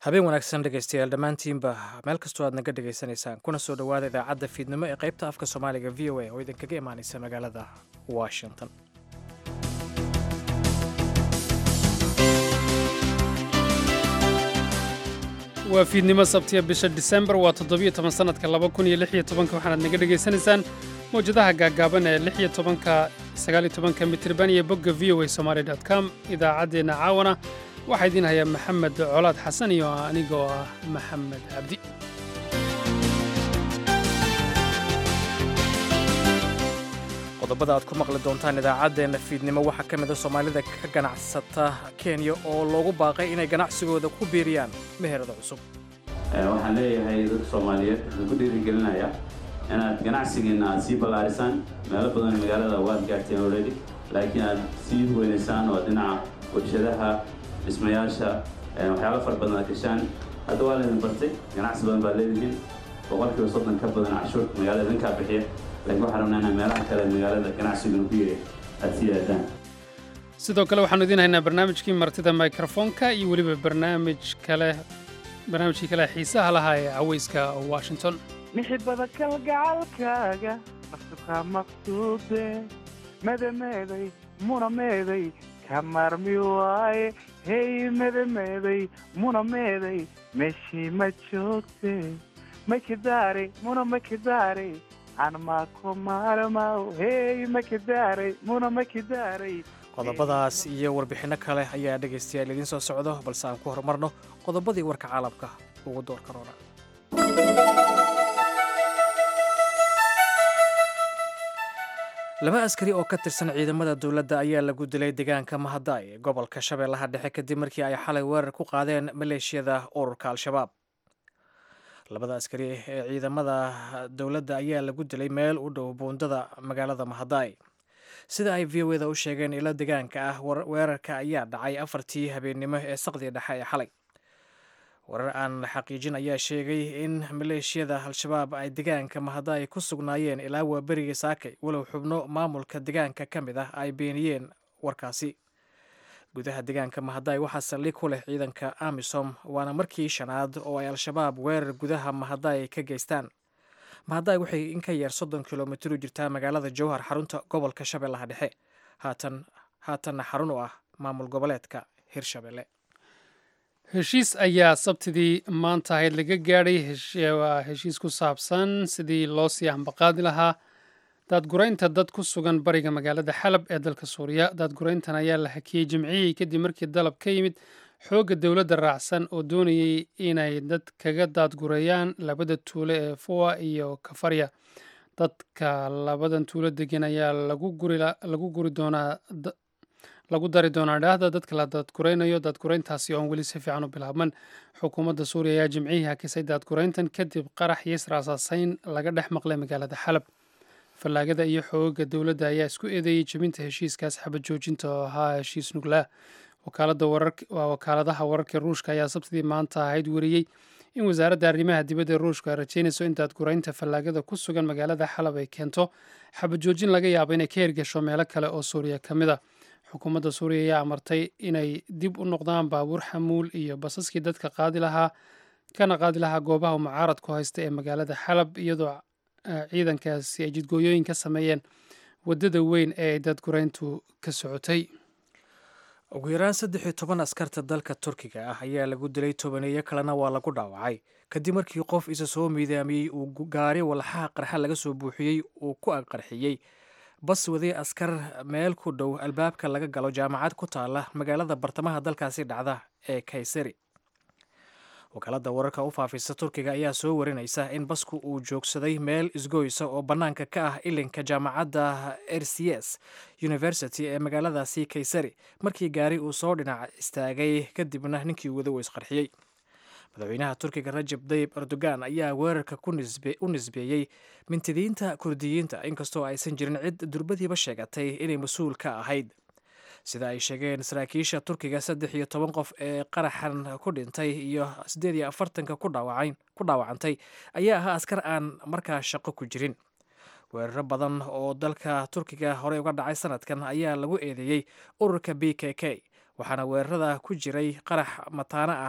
habeen wanaagsan dhegaystayaal dhammaantiinba meel kastoo aad naga dhegaysanaysaan kuna soo dhowaada idaacadda fiidnimo ee qaybta afka soomaaliga v o a oo idinkaga imaanaysa magaalada washington waa fiidnimo sabtiya bisha disembar waa toddobiyo toban sannadka laba kun iyo lix iyo tobanka waxaanaad naga dhegaysanaysaan mawjadaha gaaggaaban ee lix iyo tobanka sagaal iyo tobanka mitirban iyo bogga v o a somaali dot com idaacaddeenna caawana waxaa idiin hayaa maxamed colaad xasan iyo anigoo ah maxamed cabdi qodobada aad ku maqli doontaan idaacaddeenna fiidnimo waxaa ka mida soomaalida ka ganacsata kenya oo loogu baaqay inay ganacsigooda ku biiriyaan meherada cusub waxaan leeyahay dadka soomaaliyeed waxaan ku dhiirigelinayaa inaad ganacsigiinna aad sii ballaarisaan meelo badan magaalada waad gaarteen already laakiin aad sii weynaysaan oo dhinaca warshadaha dhismayaasha waxyaalo fara badan aad gashaan hadda waa laydin bartay ganacsi badan baad leedihiin boqolkiiba soddon ka badan cashuurta magaalada idinkaa bixiya laakiin waxaan rabnaa inaa meelaha kale magaalada ganacsiguna ku yiri aad sii aadaan sidoo kale waxaanu idiin haynaa barnaamijkii martida mikrofoonka iyo weliba barnaamij kale barnaamijkii kale xiisaha lahaa ee cawayska washington mixibada kalgacalkaaga naftukaa maqsuude medameeday munameeday ka maarmi waaye hey medameeday munameeday meeshii ma joogte makidaare muna makidaare qodobadaas iyo warbixinno kale ayaa dhegaystayaal idiin soo socdo balse aan ku horumarno qodobadii warka caalamka ugu doorka roona laba askari oo ka tirsan ciidamada dowladda ayaa lagu dilay deegaanka mahadaay ee gobolka shabeellaha dhexe kadib markii ay xalay weerar ku qaadeen maleeshiyada ururka al-shabaab labada askari ee ciidamada dowladda ayaa lagu dilay meel u dhow buundada magaalada mahadaay sida ay v o eda u sheegeen ilo degaanka ah weerarka ayaa dhacay afartii habeennimo ee saqdiga dhexe ee xalay warar aan la xaqiijin ayaa sheegay in maleeshiyada al-shabaab ay degaanka mahadaay ku sugnaayeen ilaa waa berigii saakay walow xubno maamulka degaanka ka mid ah ay beeniyeen warkaasi gudaha deegaanka mahadaay waxaa saldhig ku leh ciidanka amisom waana markii shanaad oo ay al-shabaab weerar gudaha mahadaay ka geystaan mahadaay waxay in ka yar soddon kilomitir u jirtaa magaalada jowhar xarunta gobolka shabeellaha dhexe haatan haatanna xarun u ah maamul goboleedka hirshabelle heshiis ayaa sabtidii maanta ahayd laga gaadhay waa heshiis ku saabsan sidii loo sii ambaqaadi lahaa daadguraynta dad ku sugan bariga magaalada xalab ee dalka suuriya daadgurayntan ayaa la hakiyey jimcihii kadib markii dalab ka yimid xoogga dowladda raacsan oo doonayay inay dad kaga daadgureeyaan labada tuulo ee fuwa iyo kafarya dadka labadan tuulo degan ayaa lagu guri doonaa lagu dari doonaa dhaahda dadka la daadguraynayo daadgurayntaasi oon weli si fiican u bilaabman xukuumadda suuriya ayaa jimcihii hakisay daadgurayntan kadib qarax iyo israasaasayn laga dhex maqlay magaalada xalab fallaagada iyo xooga dowladda ayaa isku eedeeyey jebinta heshiiskaas xabad joojinta oo ahaa heshiis nuglaa waa wakaaladaha wararka ruushka ayaa sabtidii maanta ahayd weriyey in wasaaradda arrimaha dibadda ruushka ay rajeynayso in daadguraynta fallaagada ku sugan magaalada xalab ay keento xabad joojin laga yaabo inay ka hirgasho meelo kale oo suuriya ka mid a xukuumadda suuriya ayaa amartay inay dib u noqdaan baabuur xamuul iyo basaskii dadka qaadi lahaa kana qaadi lahaa goobaha mucaaradku haysta ee magaalada xalab iyadoo ciidankaasi ay jidgooyooyin ka sameeyeen waddada weyn ee ay daadgurayntu ka socotay ugu yaraan saddex iyo toban askarta dalka turkiga ah ayaa lagu dilay tobaneeyo kalena waa lagu dhaawacay kadib markii qof isa soo miidaamiyey uu gaari walxaha qarxa laga soo buuxiyey uu ku aqarxiyey bas waday askar meel ku dhow albaabka laga galo jaamacad ku taala magaalada bartamaha dalkaasi dhacda ee kaysari wakaalada wararka u faafisa turkiga ayaa soo warinaysa in basku uu joogsaday meel isgoysa oo bannaanka ka ah ilinka jaamacadda r c s university ee magaaladaasi kaysari markii gaari uu soo dhinac istaagay kadibna ninkii wada uu isqarxiyey madaxweynaha turkiga rajab dayib erdogan ayaa weerarka u nisbeeyey mintidiinta kurdiyiinta inkastoo aysan jirin cid durbadiiba sheegatay inay mas-uul ka ahayd sida ay sheegeen saraakiisha turkiga saddex iyo toban qof ee qaraxan ku dhintay iyo siddeed iyo afartanka ku dhaawacantay ayaa ahaa askar aan markaa shaqo ku jirin weeraro badan oo dalka turkiga horey uga dhacay sanadkan ayaa lagu eedeeyey ururka b k k waxaana weerarada ku jiray qarax mataano ah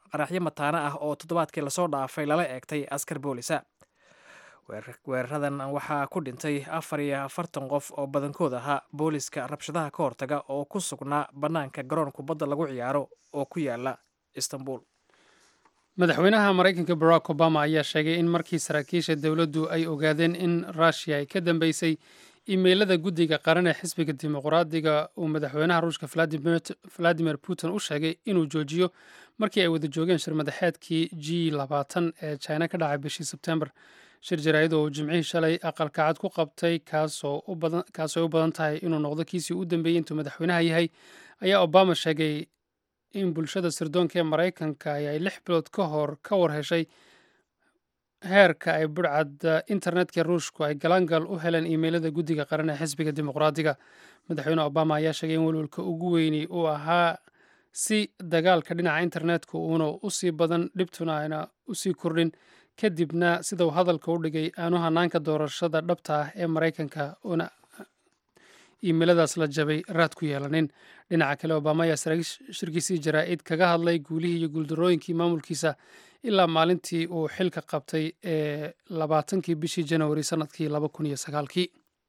qaraxyo mataano ah oo toddobaadkii lasoo dhaafay lala eegtay askar boolisa weeraradan waxaa ku dhintay afar iyo afartan qof oo badankood ahaa booliska rabshadaha ka hortaga oo ku sugnaa bannaanka garoon kubadda lagu ciyaaro oo ku yaala istanbul madaxweynaha maraykanka barack obama ayaa sheegay in markii saraakiisha dowladdu ay ogaadeen in rushia ay ka dambeysay imeylada guddiga qaran ee xisbiga dimuqraadiga uu madaxweynaha ruushka valadimir putin u sheegay inuu joojiyo markii ay wada joogeen shir madaxeedkii g labaatan ee china ka dhacay bishii sebtembar shir jaraa'id oo uu jimcihii shalay aqalkacad ku qabtay kaasoo ay u badan tahay inuu noqdo kiisii u dambeeyey intuu madaxweynaha yahay ayaa obama sheegay in bulshada sirdoonka ee maraykanka ay lix bilood ka hor ka war heshay heerka ay budhcadda internetka ruushku ay galaangal u heleen iimeylada guddiga qaran ee xisbiga dimuqraadiga madaxweyne obama ayaa sheegay in welwelka ugu weyni uu ahaa si dagaalka dhinaca internetka uuna usii badan dhibtuna ayna usii kordhin kadibna sida uu hadalka u dhigay aanu hanaanka doorashada dhabta ah ee maraykanka una iimeyladaas la jabay raad ku yeelanin dhinaca kale obama ayaa shirkiisii jaraa'id kaga hadlay guulihii iyo guuldarooyinkii maamulkiisa ilaa maalintii uu xilka qabtay ee labaatankii bishii janawari sannadkii laba kun iyo sagaalkii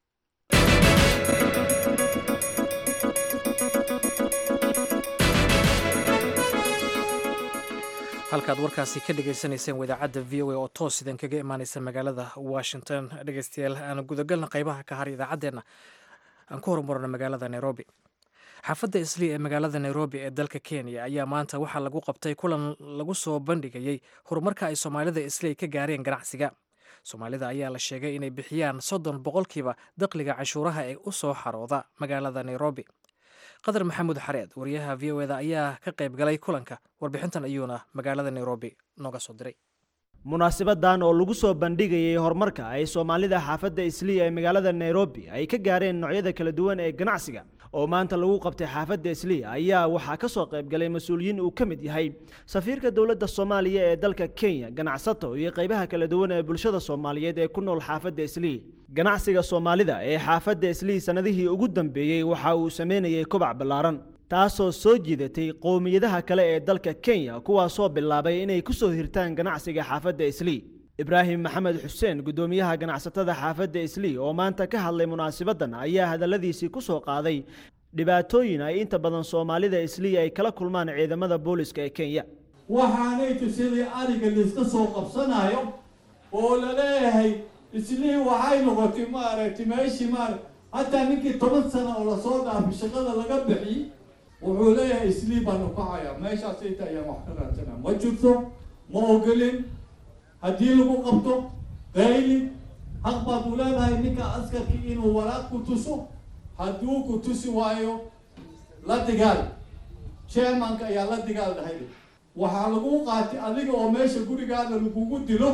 halkaad warkaasi ka dhegaysanayseen wadaacadda v o a oo toos idan kaga imaanaysa magaalada washington dhegeystayaal aan gudagalna qaybaha ka har idaacaddeenna aan ku horumarno magaalada nairobi xaafadda islii ee magaalada nairobi ee dalka kenya ayaa maanta waxaa lagu qabtay kulan lagu soo bandhigayey horumarka ay soomaalida islii ka gaareen ganacsiga soomaalida ayaa la sheegay inay bixiyaan soddon boqolkiiba dakhliga canshuuraha ee u soo xarooda magaalada nairobi qadar maxamuud xareed wariyaha v o eda ayaa ka qayb galay kulanka warbixintan ayuuna magaalada nairobi nooga soo diray munaasibadan oo lagu soo bandhigayay horumarka ay soomaalida xaafadda isliya ee magaalada nairobi ay ka gaareen noocyada kala duwan ee ganacsiga oo maanta lagu qabtay xaafadda isliya ayaa waxaa ka soo qaybgalay mas-uuliyiin uu ka mid yahay safiirka dowladda soomaaliya ee dalka kenya ganacsato iyo qaybaha kala duwan ee bulshada soomaaliyeed ee ku nool xaafadda isliya ganacsiga soomaalida ee xaafadda isliya sannadihii ugu dambeeyey waxa uu sameynayay kobac ballaaran taasoo soo jiidatay qowmiyadaha kale ee dalka kenya kuwaasoo bilaabay inay ku soo hirtaan ganacsiga xaafadda islii ibraahim maxamed xuseen guddoomiyaha ganacsatada xaafadda islii oo maanta ka hadlay munaasibaddan ayaa hadalladiisii ku soo qaaday dhibaatooyin ay inta badan soomaalida islii ay kala kulmaan ciidamada booliska ee kenya waxaanaytu sidii ariga laiska soo qabsanayo oo la leeyahay islii waxay noqotay maaragtay meeshii maara hataa ninkii toban sana oo lasoo dhaafay shaqada laga bixi wuxuu leeyahay islii baanu kacayaa meeshaas inta ayaan wax ka raadsanaa ma jirto ma ogolin haddii lagu qabto qayli haq baad u leedahay ninka askarkii inuu waraaq ku tuso hadduu ku tusi waayo la digaal chairmanka ayaa la digaal dhahay waxaa lagu qaatay adiga oo meesha gurigaada lagugu dilo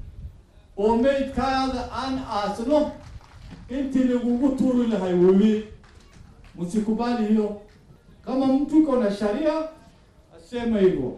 oo maydkaada aan aasno intii lagugu tuuri lahay webi musikubali hiyo kama mtu iko na sharia asema hivyo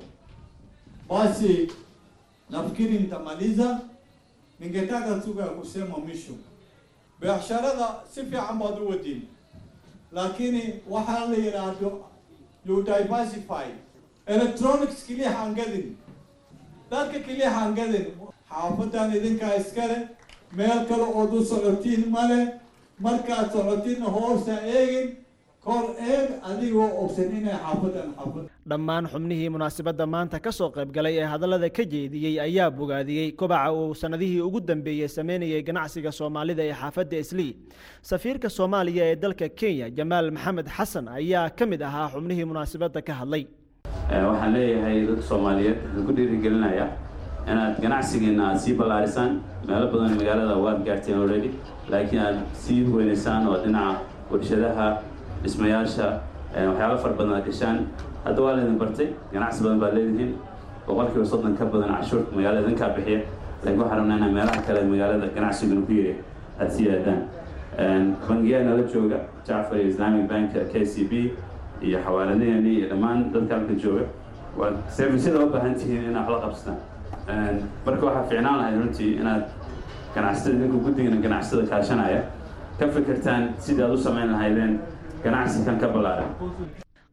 basi nafikiri nitamaliza ningetaka tu ya kusema mwisho biasharada si fiican baad u wadin lakini waxaa la yidhaahdo you diversify electronics keliya hangadin dadka keliya hangadin xaafadan idinkaa iskale meel kale ood u socotiin male markaad socotiinna hoosta eegin kor eeg adigoo ogsan inay xaafadan xaafad dhammaan xubnihii munaasabadda maanta ka soo qayb galay ee hadallada ka jeediyey ayaa bogaadiyey kobaca uu sannadihii ugu dambeeyey sameynayay ganacsiga soomaalida ee xaafadda islii safiirka soomaaliya ee dalka kenya jamaal maxamed xasan ayaa ka mid ahaa xubnihii munaasabadda ka hadlay waxaan leeyahay dadka soomaaliyeed waxaan ku dhiirigelinayaa inaad ganacsigiina aad sii ballaarisaan meelo badan magaalada waad gaarteen already laakiin aad sii weynaysaan oo dhinaca warshadaha dhismayaasha waxyaalo fara badan aad gashaan hadda waa laydin bartay ganacsi badan baad leedihiin boqolkiiba soddon ka badan cashuurta magaalada idinkaa bixiya laakiin waxaan rabnaa inaa meelaha kale magaalada ganacsiguna ku yiri aad sii aadaan bangiyaa nala jooga jacfar islamic bank k c b iyo xawaaladaheenii iyo dhammaan dadka halka jooga waad servisyada u baahan tihiin inaad wax la qabsataan marka waxaa fiicnaan lahayd runtii inaad ganacsatada idinku guddigana ganacsatada kaashanaya ka fikirtaan sidii aad u samayn lahaydeen ganacsi kan ka ballaaran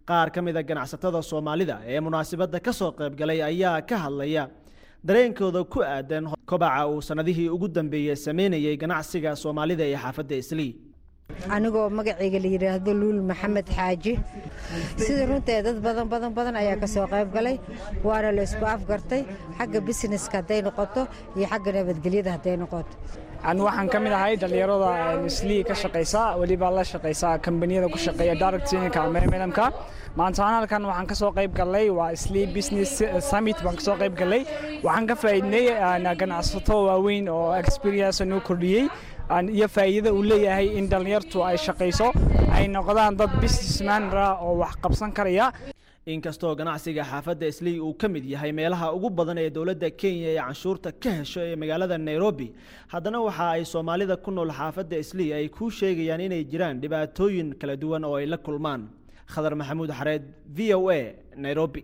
qaar ka mid a ganacsatada soomaalida ee munaasabadda ka soo qaybgalay ayaa ka hadlaya dareenkooda ku aadan kobaca uu sannadihii ugu dambeeyey sameynayay ganacsiga soomaalida ee xaafadda islii anigoo magacayga la yidhaahdo luul maxamed xaaji sida runtae dad badan badan badan ayaa ka soo qayb galay waana la isku afgartay xagga busineska hadday noqoto iyo xagga nabadgelyada hadday noqoto an waxaan ka mid ahay dhallinyarada islii ka shaqaysa weliba la shaqaysa kambaniyada ku shaqeeya directinka memedamka maanta aan halkan waxaan ka soo qayb galnay waa islii business summit baan kasoo qayb galnay waxaan ka faa'iidnay ganacsato waaweyn oo experience noo kordhiyey iyo faa'iidada uu leeyahay in dhallinyartu ay shaqayso ay noqdaan dad businessmanra oo wax qabsan karaya inkastoo ganacsiga xaafadda islii uu ka mid yahay meelaha ugu badan ee dowladda kenya ee canshuurta ka hesho ee magaalada nairobi haddana waxa ay soomaalida ku nool xaafadda islii ay kuu sheegayaan inay jiraan dhibaatooyin kala duwan oo ay la kulmaan khadar maxamuud xareed v o a nairobi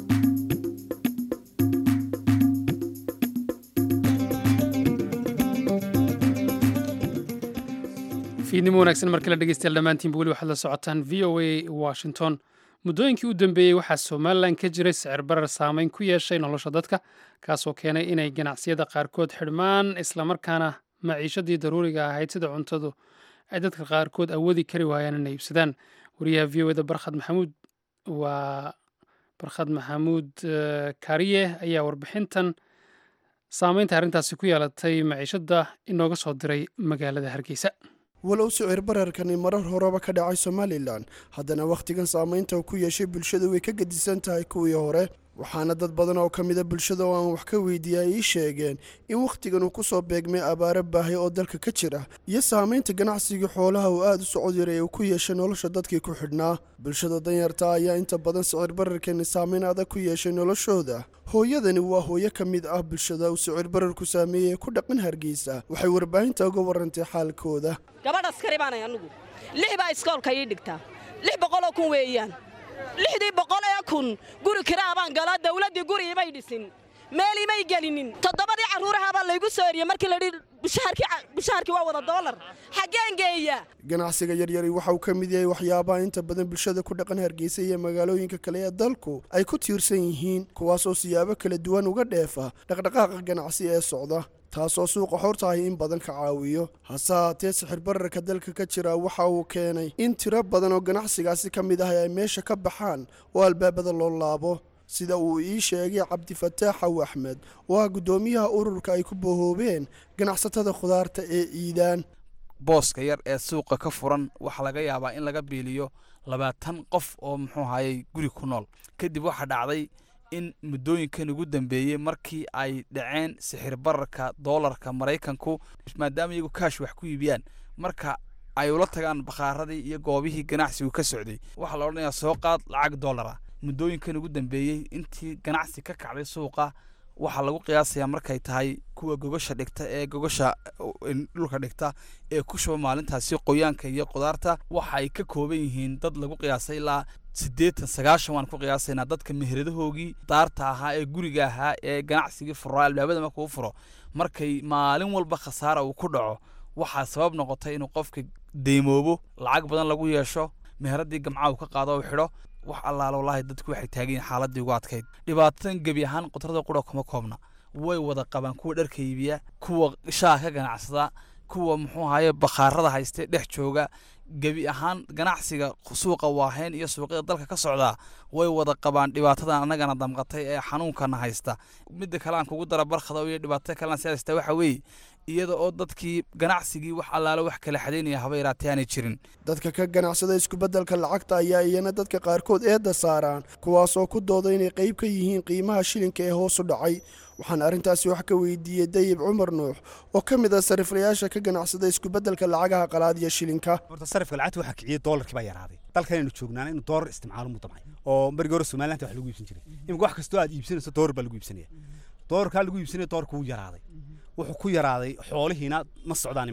fiidnimo wanaagsan markale dhegeystayaal dhammaantiinba weli waxaad la socotaan v o a washington muddooyinkii u dambeeyey waxaa somalilan ka jiray sicir barar saameyn ku yeeshay nolosha dadka kaasoo keenay inay ganacsiyada qaarkood xidhmaan islamarkaana maciishadii daruuriga ahayd sida cuntadu ay dadka qaarkood awoodi kari waayaan inay iibsadaan wariyaha v o eda barkhad maxamuud waa barkhad maxamuud kaariye ayaa warbixintan saameynta arrintaasi ku yeelatay maciishadda inooga soo diray magaalada hargeysa walow sicir bararkani marar horeba ka dhacay somalilan haddana wakhtigan saamaynta ku yeeshay bulshada way ka gedisan tahay kuwii hore waxaana dad badan oo ka mida bulshada oo aan wax ka weydiiya ay ii sheegeen in wakhtigan uu ku soo beegmay abaaro baahay oo dalka ka jira iyo saamaynta ganacsigii xoolaha uu aada u socod yaray uu ku yeeshay nolosha dadkii ku xidhnaa bulshada danyarta ayaa inta badan sicir bararkani saamayn adag ku yeeshay noloshooda hooyadani waa hooyo ka mid ah bulshada uu sicir bararku saameeyey ee ku dhaqan hargeysa waxay warbaahinta uga warantay xaalkooda gabadh askari baanay anugu lix baa iskoolka ii dhigtaa lix boqoloo kun weeyaan lixdii boqol ee kun guri kiraa baan galaa dawladdii guri imay dhisin meel imay gelinin toddobadii carruurahaabaa laygu soo eriyey markii layidhi bishaharkii waa wada doolar xaggeen geeya ganacsiga yaryari waxa uu ka mid yahay waxyaabaha inta badan bulshada ku dhaqan hargeysa iyo magaalooyinka kale ee dalku ay ku tiirsan yihiin kuwaasoo siyaabo kala duwan uga dheefa dhaqdhaqaaqa ganacsi ee socda taasoo suuqa xortahay in badan ka caawiyo hase haatee sixir bararka dalka ka jira waxa uu keenay in tiro badan oo ganacsigaasi ka mid ah ay meesha ka baxaan oo albaabada loo laabo sida uu ii sheegay cabdifataax xaw axmed oo ah guddoomiyaha ururka ay ku bohoobeen ganacsatada khudaarta ee iidaan booska yar ee suuqa ka furan waxaa laga yaabaa in laga biiliyo labaatan qof oo muxuu hayay guri ku nool kadib waxaa dhacday in muddooyinkan ugu dambeeyey markii ay dhaceen sixir bararka doolarka maraykanku maadaama iyagu kaash wax ku iibiyaan marka ay ula tagaan bakhaaradii iyo goobihii ganacsigu ka socday waxaa la odhanayaa soo qaad lacag doolara muddooyinkan ugu dambeeyey intii ganacsi ka kacday suuqa waxaa lagu qiyaasayaa markay tahay kuwa gogosha dhigta ee gogosha dhulka dhigta ee ku shuba maalintaasi qoyaanka iyo qudaarta waxa ay ka kooban yihiin dad lagu qiyaasay ilaa siddeetan sagaashan waan ku qiyaasaynaa dadka meheradahoogii daarta ahaa ee guriga ahaa ee ganacsigii furaa albaabada marka u furo markay maalin walba khasaara uu ku dhaco waxaa sabab noqotay inuu qofka deymoobo lacag badan lagu yeesho meheradii gamcaha uu ka qaado u xidho wax allaala wallaahi dadku waxay taagayiin xaaladii ugu adkayd dhibaatadan gebi ahaan qudrada qura kuma koobna way wada qabaan kuwa dharka iibiya kuwa shaah ka ganacsada kuwa muxuu ahaye bakhaarada hayste dhex jooga gebi ahaan ganacsiga suuqa waaheen iyo suuqyada dalka ka socdaa way wada qabaan dhibaatadan annagana damqatay ee xanuunkana haysta midda kale aan kugu dara barkhada iyo dhibaatada kalena si haysta waxa weeye iyada oo dadkii ganacsigii wax allaale wax kala xadaynaya haba yaraatee aanay jirin dadka ka ganacsada iskubedelka lacagta ayaa iyana dadka qaarkood eedda saaraan kuwaasoo ku dooda inay qayb ka yihiin qiimaha shilinka ee hoos u dhacay waxaan arrintaasi wax ka weydiiyey dayib cumar nuux oo ka mid ah sariflayaasha ka ganacsada iskubedelka lacagaha qalaad iyo shilinka horta sarifka lacagta waxaa kiciyey doolarkii baa yaraaday dalkanaynu joognaana inuu doolar isticmaalo mu damcay oo markii hore somaliland wax lagu iibsan jiray imika wax kastoo aad iibsanayso doolar baa lagu iibsanaya doolarkaa lagu iibsanaya doolarka wuu yaraaday wuxuu ku yaraaday xoolihiina ma socdaan iminka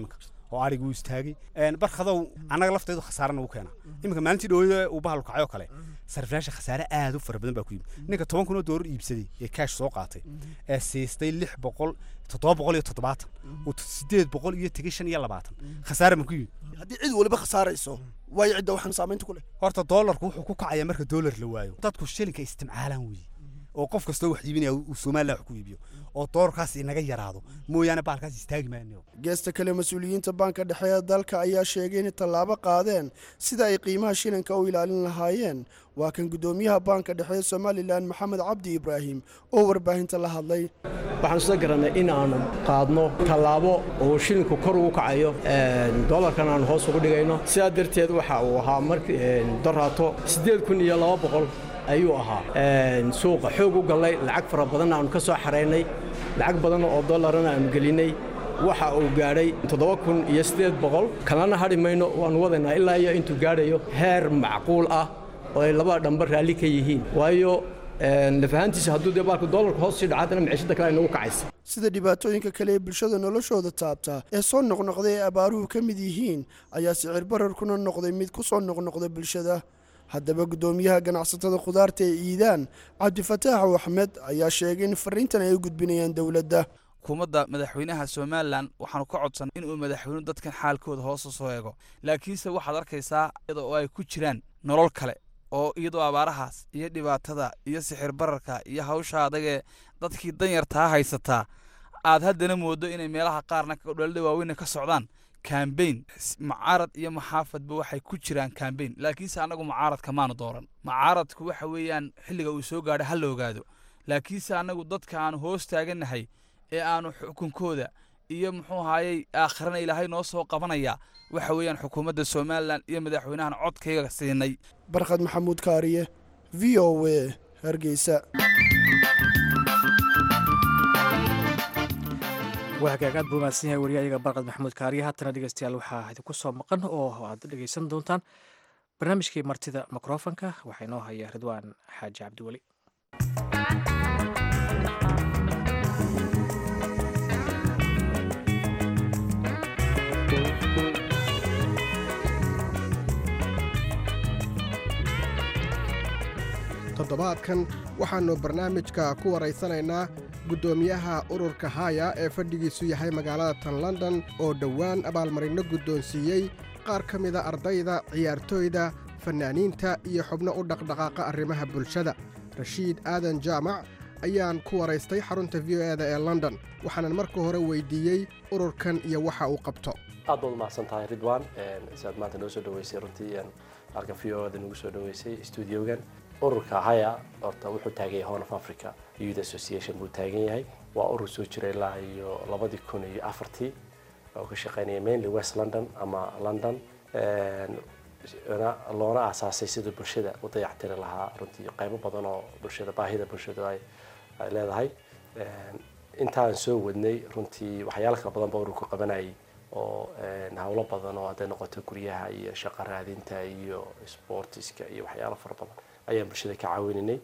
oo arigu istaagay barkadow annaga lafteedu khasaarana u keena iminka maalintii dhowada uu bahal kacay oo kale sariflaasha khasaare aad u fara badan baa ku yimid ninka toban kun oo doolar iibsaday ee kaash soo qaatay ee siistay lix boqol toddoba boqol iyo toddobaatan uu sideed boqol iyo tegay shan iyo labaatan khasaare ma ku yimid haddii cid waliba khasaarayso waayo cidda waxaan saamaynta ku leh horta doolarku wuxuu ku kacayaa marka doolar la waayo dadku shilinka isticmaalaan weeye oo qof kastoo wax iibinaya uu somaliland wax ku iibiyo oo doolarkaas inaga yaraado mooyaane baalkaas istaagi maayo geesta kale mas-uuliyiinta baanka dhexe ee dalka ayaa sheegay inay tallaabo qaadeen sida ay qiimaha shilinka u ilaalin lahaayeen waa kan guddoomiyaha baanka dhexe ee somalilan maxamed cabdi ibraahim oo warbaahinta la hadlay waxaan isla garannay in aanu qaadno tallaabo oo shilinku kor ugu kacayo doolarkan aanu hoos ugu dhigayno sidaa darteed waxa uu ahaa markii doraato siddeed kun iyo laba boqol ayuu ahaa suuqa xoog u gallay lacag fara badanna aanu ka soo xaraynay lacag badan oo dollarana aanu gelinay waxa uu gaadhay toddoba kun iyo siddeed boqol kalena hadhi mayno waannu wadaynaa ilaa iyo intuu gaadhayo heer macquul ah oo ay labada dhamba raalli ka yihiin waayo lafahaantiisa hadduu dee baalku dollarka hoos sii dhaca haddana miciishada kale ay nagu kacaysa sida dhibaatooyinka kale ee bulshada noloshooda taabta ee soo noqnoqday ee abaaruhu ka mid yihiin ayaa sicir bararkuna noqday mid ku soo noqnoqda bulshada haddaba guddoomiyaha ganacsatada khudaarta ee iidaan cabdifataax axmed ayaa sheegay in fariintan ay u gudbinayaan dowladda xukuumadda madaxweynaha somalilan waxaanu ka codsan inuu madaxweynuhu dadkan xaalkooda hoos u soo eego laakiinse waxaad arkaysaa iyada oo ay ku jiraan nolol kale oo iyadoo abaarahaas iyo dhibaatada iyo sixir bararka iyo hawsha adagee dadkii danyartaa haysataa aad haddana moodo inay meelaha qaarna dhalada waaweyna ka socdaan kambayn mucaarad iyo maxaafadba waxay ku jiraan kambayn laakiinse annagu mucaaradka maanu dooran mucaaradku waxa weeyaan xilliga uu soo gaadho ha la ogaado laakiinse annagu dadka aanu hoos taagannahay ee aanu xukunkooda iyo muxuu ahaayey aakhirana ilaahay noo soo qabanaya waxa weeyaan xukuumadda somalilan iyo madaxweynahan codkayga siinay barkhad maxamuud kaariye v o a hargeysa waa hagaagaad buu mahadsan yahay wariyayaga barqad maxamuud kaariye haatana dhegeystayaal waxaa idinku soo maqan oo aad dhegeysan doontaan barnaamijkii martida mikrofonka waxaa inoo haya ridwaan xaaji cabdiweli toddobaadkan waxaannu barnaamijka ku waraysanaynaa guddoomiyaha ururka haya ee fadhigiisu yahay magaalada tan london oo dhowaan abaalmarinno guddoonsiiyey qaar ka mida ardayda ciyaartooyda fannaaniinta iyo xubno u dhaqdhaqaaqa arrimaha bulshada rashiid aadan jaamac ayaan ku waraystay xarunta v o eda ee london waxaanan marka hore weydiiyey ururkan iyo waxa uu qabto aad baad umahadsan tahay ridwan siaad maanta noo soo dhaweysay runtii halkan v o eda nagu soo dhaweysay stuudiogan ururka haya horta wuxuu taagan yahay horn of africa youth association buu taagan yahay waa urur soo jira ilaa iyo labadii kun iyo afartii oo ka shaqeynaya mainly west london ama london loona aasaasay sida bulshada u dayactiri lahaa runtii qaybo badan oo bulshada baahida bulshada ay ay leedahay intaan soo wadnay runtii waxyaalo kala badan ba ururku qabanayay oo hawlo badan oo hadday noqoto guryaha iyo shaqo raadinta iyo sportiska iyo waxyaalo fara badan ayaan bulshada ka caawinanay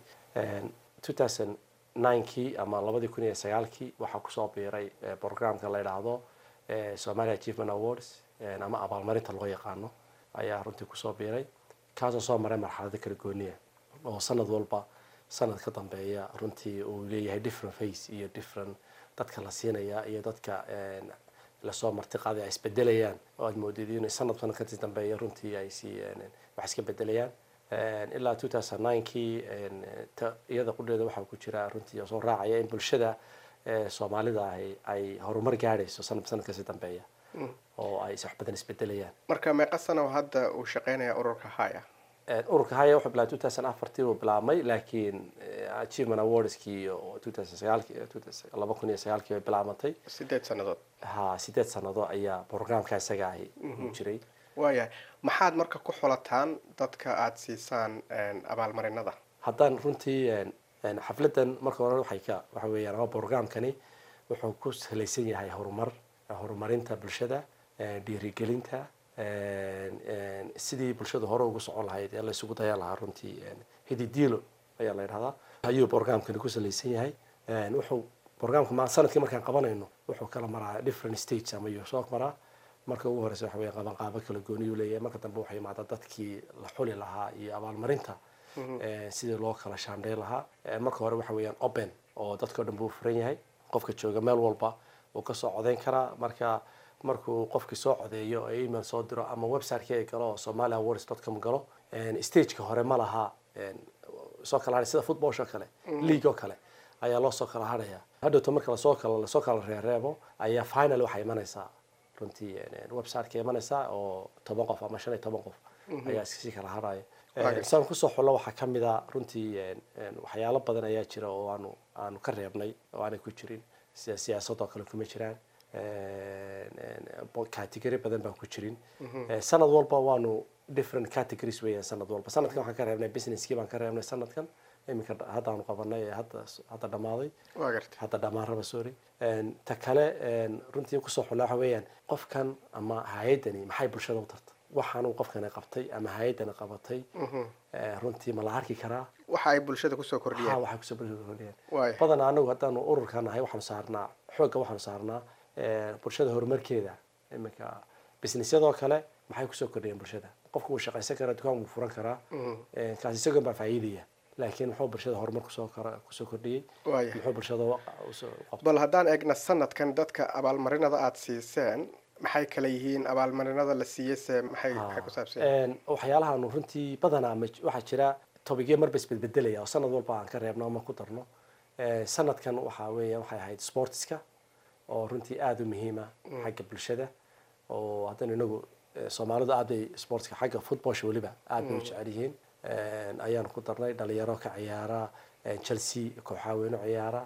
kii ama labadii kun iyo sagaalkii waxaa kusoo biiray programka la yidhaahdo somalia achievement awards ama abaalmarinta loo yaqaano ayaa runtii kusoo biiray kaasoo soo maray marxalado kala gooniya oo sanad walba sanad ka dambeeya runtii uu leeyahay different face iyo different dadka la siinaya iyo dadka lasoo martiqaaday ay isbedelayaan oo aad moodid inay sanad sanad kasii dambeeya runtii ay si wax iska bedelayaan ilaa kii iyada qudheeda waxaa ku jira runtii soo raacaya in bulshada soomaalida ahi ay horumar gaadhayso sanad sanad kasii dambeeya oo ay wax badan isbedelayaan marka meeqa sano hadda uu shaqeynaya ururka haya ururka haya wuxuu bilaabay afartii uu bilaabmay laakiin achievement awardskii laba kun iyo sagaalkii bay bilaabatay sideed sannadood ha sideed sanado ayaa programka isaga ahi u jiray waayahay maxaad marka ku xulataan dadka aada siisaan abaalmarinada haddaan runtii xafladan marka hore waxay ka waxa weeyaan ama programkani wuxuu ku salaysan yahay horumar horumarinta bulshada dhiirigelinta sidii bulshada hore ugu socon lahayd ee la isugu dayan lahaa runtii hididiilo ayaa la yidhahdaa ayuu programkani ku salaysan yahay wuxuu programka ma sanadkii markaan qabanayno wuxuu kala maraa different stages ama yuu soo maraa marka ugu horeysa waxa weeye qabanqaabo kala gooniyuu leeyahay marka dambe waxay imaada dadkii la xuli lahaa iyo abaalmarinta eh, sidii loo kala shaandhay lahaa Eh, marka hore waxa weeyaan open oo dadkao dhan buu furan yahay qofka jooga meel walba wuu kasoo codeyn karaa marka markuu qofkii soo codeeyo ee email soo diro ama website-kii ay galo oo somalia awards com galo En, stageka hore ma laha en, soo kala hadhay sida footballsho kale Mhm. league oo kale ayaa loo soo kala hadhaya hadhowto marka lasoo kala lasoo kala reereebo ayaa final waxay imanaysaa runtii en, en, website-ka imanaysaa oo toban qof ama shan iyo toban qof Mhm. ayaa iskasii kala hadhaya Waaga. saan kusoo xullo waxaa ka mid a runtii en, en, waxyaalo badan ayaa jira oo aanu aanu ka reebnay oo aanay ku jirin sida siyaasadoo kale kuma jiraan En, en, bo- category badan baan ku jirin Mhm. Eh, sanad walba waanu different categories weeyaan sanad walba sanadkan waxaan ka reebnay businesskii baan ka reebnay sanadkan iminka dha- hadda aanu qabanay ee hadda hadda dhamaaday waa gartay hadda dhammaan raba sorry En, ta kale en, runtii kusoo xullaa waxa weeyaan qofkan ama hay-addani maxay bulshada u tarta waxaanuu qofkani qabtay ama hay-addani qabatay Mhm. eh, runtii ma la arki karaa waxa ay bulshada kusoo ha kordhiyeen waxay kusoo bulshada kordhiyeen waaya badanaa anagu haddaanu ururka nahay waxaanu saarnaa xoogga waxaanu saarnaa eh, bulshada horumarkeeda iminka businessyadoo kale maxay kusoo kordhiyeen bulshada qofku wuu shaqaysan karaa dukaan wuu furan karaa Mhm. Eh, kaasi isagoon baa faa'iidaya laakiin muxuu bulshada horumar kusoo kara kusoo kordhiyey waaya muxuu bulshada wa- usoo qabtay bal haddaan eegna sanadkan dadka abaalmarinada aada siiseen maxay kala yihiin abaalmarinada la siiyey se maxay maxay ku saabsan yihiin? En, waxyaalahaanu runtii badanaa ma waxaa jira tobigyo marba isbedbedelaya oo sanad walba aan ka reebno ama ku darno Eh, sanadkan waxaa weeya waxay ahayd sportska oo runtii aada u muhiima Mm. xagga bulshada oo haddana inagu eh, soomaalidu aad bay sportska xagga footballsha weliba aad bay u Mm. jecel yihiin En, ayaanu ku darnay dhalinyaro ka ciyaara en, chelsea kooxaa weyno ciyaara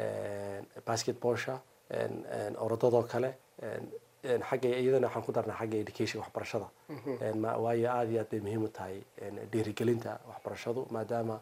en, basketballsha en, en, orodadoo kale en, en, xagga iyadana waxaan ku darnay xagga education waxbarashada Mhm. En, ma- waayo aada iyo aad bay muhiim u tahay en, dhiirigelinta waxbarashadu maadaama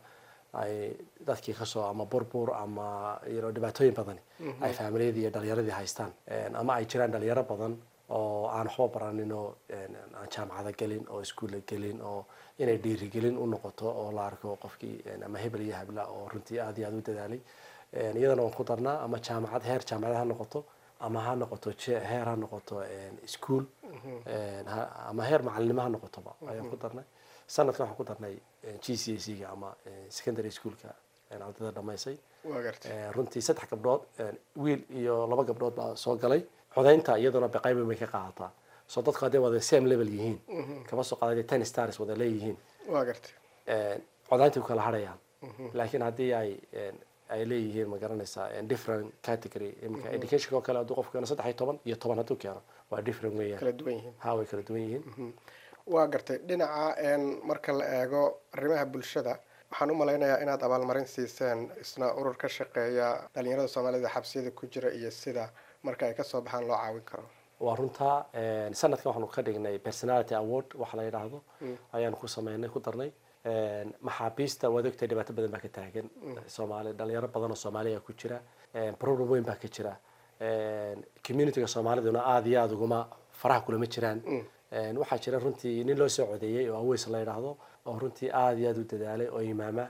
ay dadkii kasoo ama burbur ama you know, dhibaatooyin badani Mhm. ay faamilyadii iyo dhalinyaradii haystaan En, ama ay jiraan dhalinyaro badan oo aan waxba baranin oo en, aan jaamacada gelin oo iskuulla gelin oo inay dhiirigelin u noqoto oo la arko qofkii en, ama hebel iyo habla oo runtii aada iyo aada u dadaalay En, iyadana waan ku darnaa ama jaamacad heer jaamacad ha noqoto ama ha noqoto je- heer ha noqoto en, iskuul Mhm. En, ha- ama heer macalinimo ha noqotoba ayaan ku darnay sanadkan waxaan ku darnay g c s ga ama eh, secondary schoolka en, ardayda dhamaysay waa gartay Eh, runtii saddex gabdhood en, wiil iyo laba gabdhood baa soo galay codaynta iyaduna beqayba bay ka qaadataa soo dadku hadday wada same level yihiin Mhm. kama soo qaaday ten stars wada leeyihiin waa gartay En, codaynta ku kala harayaan Mhm. laakiin haddii ay en, ay leeyihiin ma garanaysaa en, different category iminka Mhm. educationka oo kale hadduu qofku keeno saddex iyo toban iyo toban hadduu keeno waa different weeyaan kala duwan yihiin ha way kala duwan yihiin waa gartay dhinaca een, marka la eego arrimaha bulshada waxaan u malaynayaa inaad abaalmarin siiseen isna urur ka shaqeeya dhalinyarada soomaalida xabsiyada ku jira iyo sida marka ay kasoo baxaan loo caawin karo waa runtaa en, sanadkan waxaanu ka dhignay personality award waxa la yidhaahdo Mm. ayaanu ku sameynay ku darnay En, maxaabiista waad ogtahay dhibaato badan baa ka taagan Mm. soomaali dhalinyaro badan oo soomaaliya ku jira En, problem weyn baa ka jira En, communityga soomaaliduna aada iyo aada uguma faraha kulama jiraan Mm. En, waxaa jira runtii nin loo soo codeeyey oo aweys la yidhaahdo oo runtii aada iyo aada u dadaalay oo imaama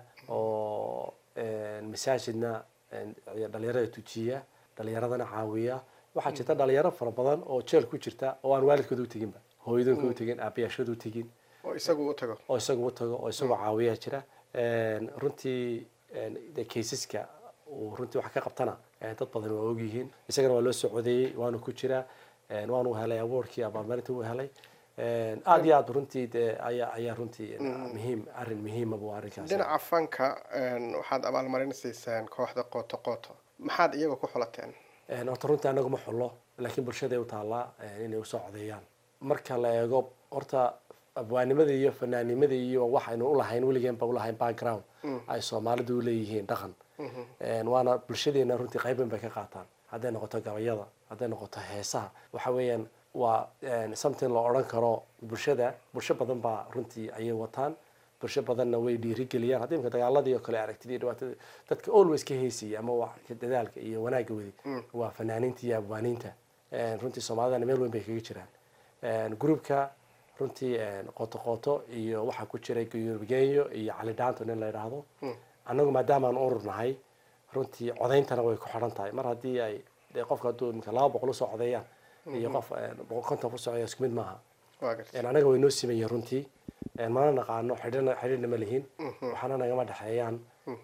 oo en, masaajidna en, dhalinyarada tujiya dhalinyaradana caawiya waxaa jirta dhalinyaro fara badan oo jeel ku jirta oo aan waalidkooda u teginba hooyadoonkooda u tegin aabayaashooda u tegin oo isagu u tago oo isagu u tago oo isagoo caawiyaa jira En, runtii en, de kaysaska uu runtii wax ka qabtana eh, dad badan waa ogyihiin isagana waa loo soo codeeyey waanu ku jiraa En, waanu helay awardkii abaalmarinta uu helay En, aada iyo aada runtii de ayaa ayaa runtii Mhm. muhiim arrin muhiima buu arrinkaas dhinaca fanka een, waxaad abaalmarin siiseen kooxda qooto qooto maxaad iyaga ku xulateen En, horta runtii anagu ma xullo laakiin bulshaday u taallaa en, inay usoo codeeyaan marka la eego horta abwaanimada iyo fanaanimada iyo waxaynu ulahayn weligeenba ulahayn background Mm. ay soomaalidu uleeyihiin dhaqan Mhm. En, waana bulshadeena runtii qayban bay ka qaataan hadday noqoto gabayada hadday noqoto heesaha waxa weeyaan waa en, something la odhan karo bulshada bulsho badan baa runtii ayay wataan bulsho badanna way dhiirigeliyaan haddii imka dagaaladii oo kale aragtidii dhibaatada dadka always ka heysaya ama wax ka dadaalka iyo wanaagga wadi Mm. waa fanaaniinta iyo abwaaniinta En, runtii soomaalidana meel weyn bay kaga jiraan En, groupka runtii en, qoto qoto iyo waxaa ku jiray guyurgenyo iyo cali dhaanto nin la yidhaahdo Mm. annagu maadaamaan urur nahay runtii codayntana way ku xidhan tahay mar haddii ay dee qofka hadduu imika laba boqol usoo codeeyaan iyo qof boqol konton ku socda isku mid maaha waa gartay anaga way noo simayeen runtii mana naqaano xidhina xidhiidhna ma lihin waxaana nagama dhexeeyaan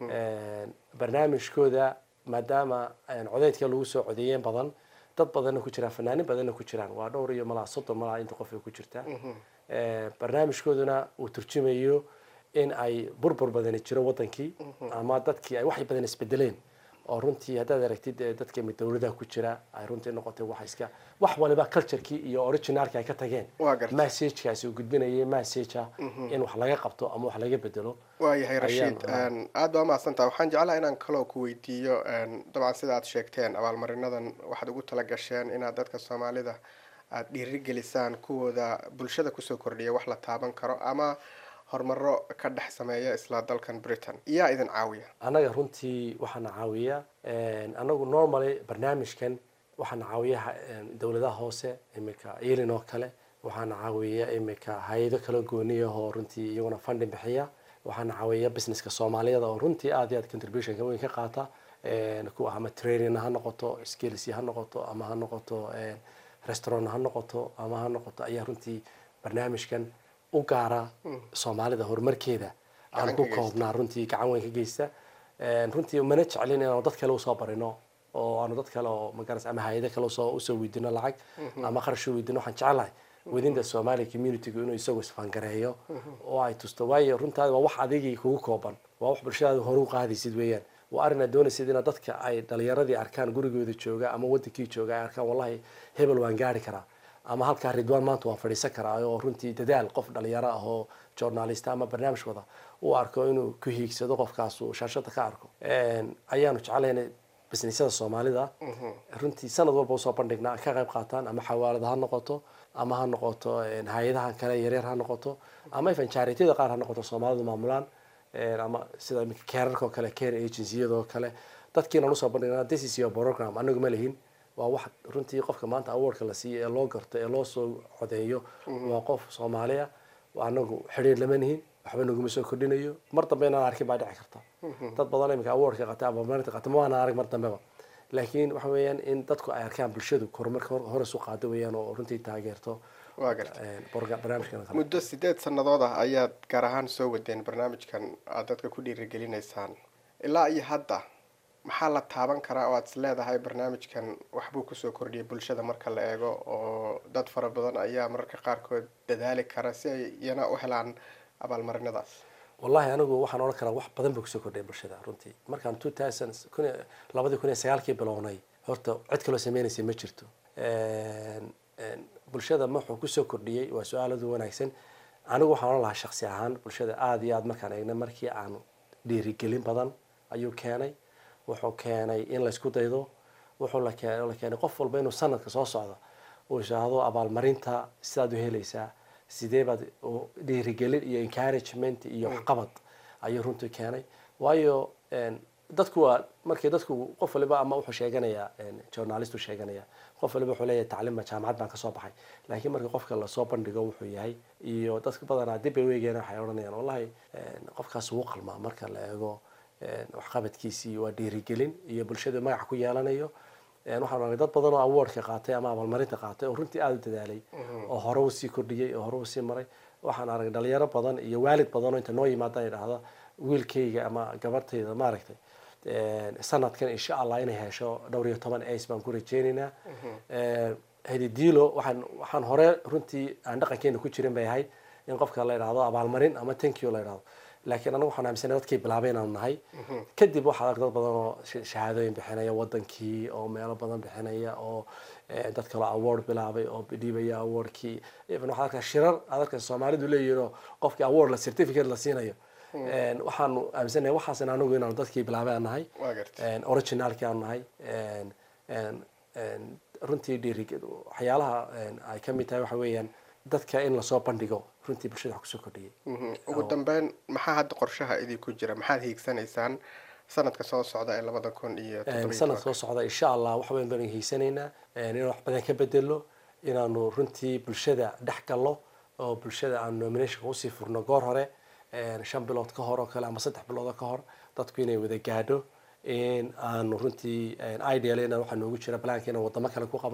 barnaamijkooda maadaama codeydka lagu soo codeeyeen badan dad badanna ku jiraan fanaanin badanna ku jiraan waa dhowr iyo malaa soddon malaa inta qof ay ku jirtaa barnaamijkooduna uu turjumayo in ay burbur badani jiro wadankii ama dadkii ay wax badan isbedeleen oo runtii haddaad aragtid dadka mid dowladaha ku jira ay runtii noqotay wax iska wax waliba culturekii iyo originalki ay ka tageen messagekaasi uu gudbinayay messagea in wax laga qabto ama wax laga bedelo waayahay rashiid aad baa umahadsantaha waxaan jeclaha inaan kaloo ku weydiiyo dabcan sida aad sheegteen abaalmarinadan waxaad ugu tala gasheen inaad dadka soomaalida aada dhiirigelisaan kuwooda bulshada kusoo kordhiya wax la taaban karo ama horumaro ka dhex sameeya isla dalkan britain yaa idin caawiya annaga runtii waxaana caawiya anagu normally barnaamijkan waxaana caawiya dowladaha hoose imika ilin oo kale waxaana caawiya imika hay-ado kala gooniyahoo runtii iyaguna funding bixiya waxaana caawiya businesska soomaaliyada oo runtii aad iyo aad contributionka weyn ka qaata kuwa ama training ha noqoto skills ha noqoto ama ha noqoto restaurant ha noqoto ama ha noqoto ayaa runtii barnaamijkan u gaara soomaalida horumarkeeda aan ku koobnaa runtii gacan weyn ka geysta runtii mana jeclin inaanu dad kale usoo barino oo aanu dad kale oo magaras ama hay-ado kale usoo usoo weydiino lacag ama qarash u weydiino waxaan jecelahay within the somali communitygu inuu isagu isfangareeyo oo ay tusto waayo runtaadi waa wax adigii kugu kooban waa wax bulshadaada horu qaadaysid weeyaan waa arrin aad doonaysid inaad dadka ay dhalinyaradii arkaan gurigooda jooga ama wadankii jooga ay arkaan wallahi hebel waan gaari karaa ama halkaa ridwaan maanta waan fadhiisan karaa oo runtii dadaal qof dhalinyaro ah oo journalista ama barnaamij wada uu arko inuu ku hiigsado qofkaas uu shaashada ka arko ayaanu jeclayna businessyada soomaalida runtii sanad walba usoo bandhignaa ka qayb qaataan ama xawaalada ha noqoto ama ha noqoto hay-adaha kale yaryar ha noqoto ama even charityada qaar ha noqoto soomaalidu maamulaan ama sida imika keerarka oo kale care agenciyada oo kale dadkiinaan usoo bandhignaa this is your program anagu ma lihin waa wax runtii qofka maanta awardka la siiyo ee loo garto ee loo soo codeeyo waa qof soomaaliya anagu xidhiir lama nihin waxba naguma soo kordhinayo mar dambe inaan arkin baa dhici karta dad badan imika awardka qata ama marinta qata ma waana arag mar dambeba laakiin waxa weeyaan in dadku ay arkaan bulshadu horumarka hore isu qaado weeyaan oo runtii taageerto waa gartay barnaamijkan muddo sideed sannadood ah ayaad gaar ahaan soo wadeen barnaamijkan aad dadka ku dhiirigelinaysaan ilaa iyo hadda maxaa la taaban karaa oo aad is leedahay barnaamijkan waxbuu kusoo kordhiyay bulshada marka la eego oo dad fara badan ayaa mararka qaarkood dadaali kara si ay iyana u helaan abaalmarinadaas wallahi anigu waxaan odhan karaa wax badan buu kusoo kordhiyay bulshada runtii markaan two thousand kun labadii kun iyo sagaalkii bilownay horta cid kaloo sameynaysay ma jirto bulshada wuxuu kusoo kordhiyey waa su-aaladu wanaagsan anigu waxaan odhan lahaa shaksi ahaan bulshada aada iyo aada markaan eegna markii aan dhiirigelin badan ayuu keenay wuxuu keenay in laysku daydo wuxuu la keenay qof walba inuu sanadka soo socdo uu ishaahdo abaalmarinta sidaad u helaysaa sidee baad dhiirigelin iyo encouragement iyo waxqabad ayuu runtii keenay waayo dadku waa markii dadku qof waliba ama wuxuu sheeganayaa journalist uu sheeganaya qof waliba wuxuu leeyahay tacliima jaamacad baan kasoo baxay laakiin marka qofka lasoo bandhigo wuxuu yahay iyo dadka badanaa dib bay weegeen waxay odhanayaan wallahi qofkaas wuu qalmaa marka la eego waxqabadkiisii waa dhiirigelin iyo bulshada magac ku yeelanayo waxaan aragay dad badan oo awardka qaatay ama abaalmarinta qaatay oo runtii aada u dadaalay oo hore u sii kordhiyey oo hore u sii maray waxaan aragay dhalinyaro badan iyo waalid badan oo inta noo yimaada idhaahda wiilkayga ama gabartayda maaragtay sanadkan insha allah inay hesho dhowr iyo toban ace baan ku rajeynaynaa hedidiilo waxaan waxaan hore runtii aan dhaqankeena ku jirin bay ahayd in qofka la idhaahdo abaalmarin ama tankyo la idhahdo laakiin anagu waxaan aaminsanay dadkii bilaabay inaanu nahay kadib waxaa arag dad badan oo shahaadooyin bixinaya wadankii oo meelo badan bixinaya oo dad kaloo award bilaabay oo dhiibaya awardkii even waxaad arkaa shirar aad arkaa soomaalidu leeyihin oo qofkii award la certificate la siinayo waxaanu aaminsanahay waxaasna anagu inaanu dadkii bilaabay aan nahay originalkii aanu nahay runtii dhiiri waxyaalaha ay kamid tahay waxa weeyaan dadka in lasoo bandhigo runtii bulshada wax kusoo kordhiyay ugu dambeyn maxaa hadda qorshaha idinku jira maxaad hiigsanaysaan sanadka soo socda ee labada kun iyo sanad soo socda insha allah wax weyn baan hiigsanaynaa inaan wax badan ka bedelo inaanu runtii bulshada dhex gallo oo bulshada aan nominationka usii furno goor hore shan bilood ka hor oo kale ama saddex bilood ka hor dadku inay wada gaadho in aanu runtii ideal inaan waxaa noogu jira balaanka inaan wadamo kale ku qabano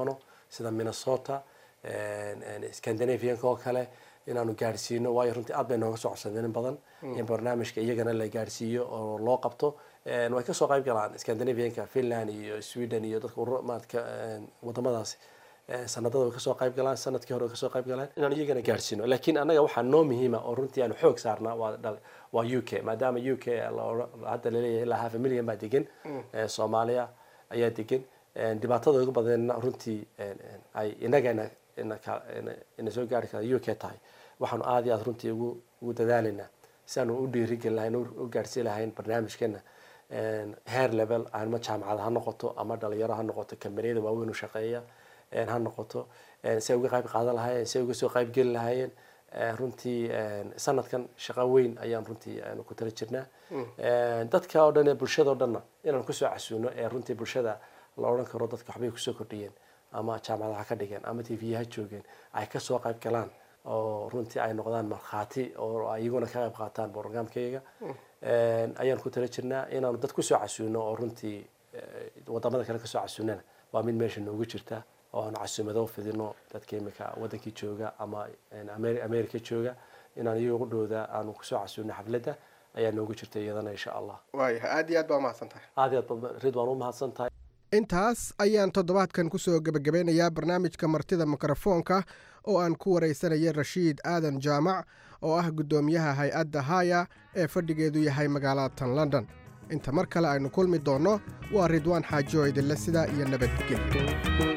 sida minnesota scandinavianka oo kale inaanu gaadhsiino waayo runtii aad bay nooga soo codsadeen in badan in barnaamijka iyagana la gaadhsiiyo oo loo qabto way kasoo qayb galaan scandinavianka finland iyo sweden iyo dadka maadka wadamadaasi sanadada way kasoo qayb galaan sanadkii hore way kasoo qayb galeen inaan iyagana gaadhsiino laakiin annaga waxaa noo muhiima oo runtii aanu xoog saarnaa waa waa u k maadaama u k hadda laleeyahay ilaa half a million baa degan soomaaliya ayaa degan dhibaatada ugu badanna runtii ay inagana ina soo gaari kara u k tahay waxaanu aada iyo aad runtii ugu ugu dadaalaynaa si aanu u dhiirigelin lahayn u gaadhsiin lahayn barnaamijkeena heer level ama jaamacad ha noqoto ama dhalinyaro ha noqoto kambaniyada waaweyn u shaqeeya ha noqoto si ay uga qayb qaadan lahaayeen si ay uga soo qayb geli lahaayeen runtii sanadkan shaqo weyn ayaan runtii aanu ku tala jirnaa dadka oo dhan ee bulshada oo dhanna inaan kusoo casuuno ee runtii bulshada la odhan karo dadka waxbay kusoo kordhiyeen ama jaamacada ha ka dhigeen ama t v ha joogeen ay kasoo qayb galaan oo runtii ay noqdaan markhaati oo iyaguna ka qayb qaataan programkayga ayaan ku tala jirnaa inaanu dad kusoo casuuno oo runtii wadamada kale kasoo casuunana waa mid meesha noogu jirta oo aanu casuumado fidino dadka imika wadankii jooga ama america jooga inaan iyagu dhowda aanu kusoo casuuno xafladda ayaa noogu jirta iyadana insha allah waayahay aad iyo aad baa umahadsan tahay aad iyo aad rid waan u mahadsan tahay intaas ayaan toddobaadkan kusoo gebagabeynayaa barnaamijka martida mikrofoonka oo aan ku waraysanaya rashiid aadan jaamac oo ah guddoomiyaha hay-adda haya ee fadhigeedu yahay magaalada tan london inta mar kale aynu kulmi doonno waa ridwaan xaajo idinle sidaa iyo nabadgelyo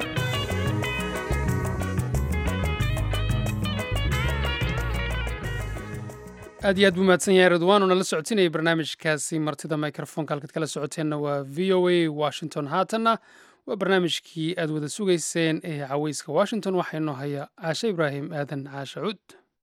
aad iyo aad buu mahadsan yahay ridwaan oo nala socotinayay barnaamijkaasi martida microfonka halkaad kala socoteenna waa v o a washington haatanna waa barnaamijkii aad wada sugayseen ee caweyska washington waxaa inoo haya caashe ibraahim aadan caashe cud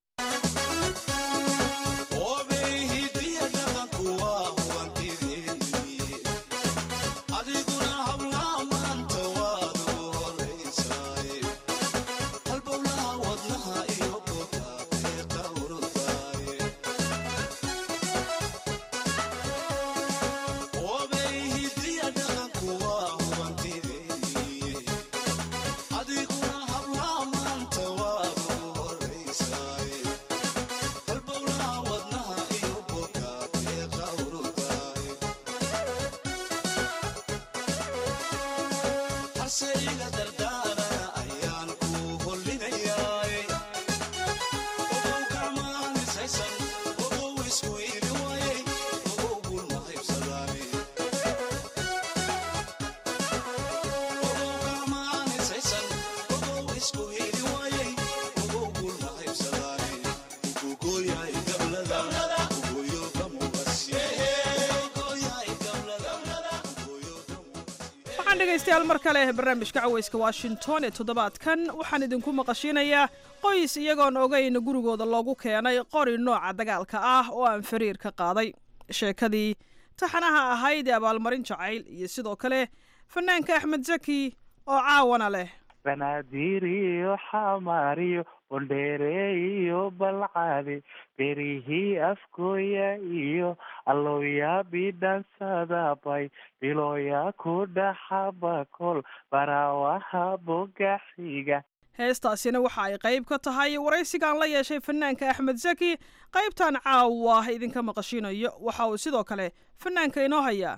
dhegaystayaal mar kale barnaamijka caweyska washington ee toddobaadkan waxaan idinku maqashiinayaa qoys iyagoon ogeyn gurigooda loogu keenay qori nooca dagaalka ah oo aan fariir ka qaaday sheekadii taxanaha ahayd ee abaalmarin jacayl iyo sidoo kale fanaanka axmed zaki oo caawana leh banaadiriyo xamaariyo bondheereeyo balcade berihii afkooya iyo allowyaa bidhansadabay bilooya ku dhaxabakol baraawaha bogaxiga heestaasina waxa ay qayb ka tahay waraysigaan la yeeshay fanaanka axmed zaki qaybtan caawa idinka maqashiinayo waxa uu sidoo kale fanaanka inoo hayaa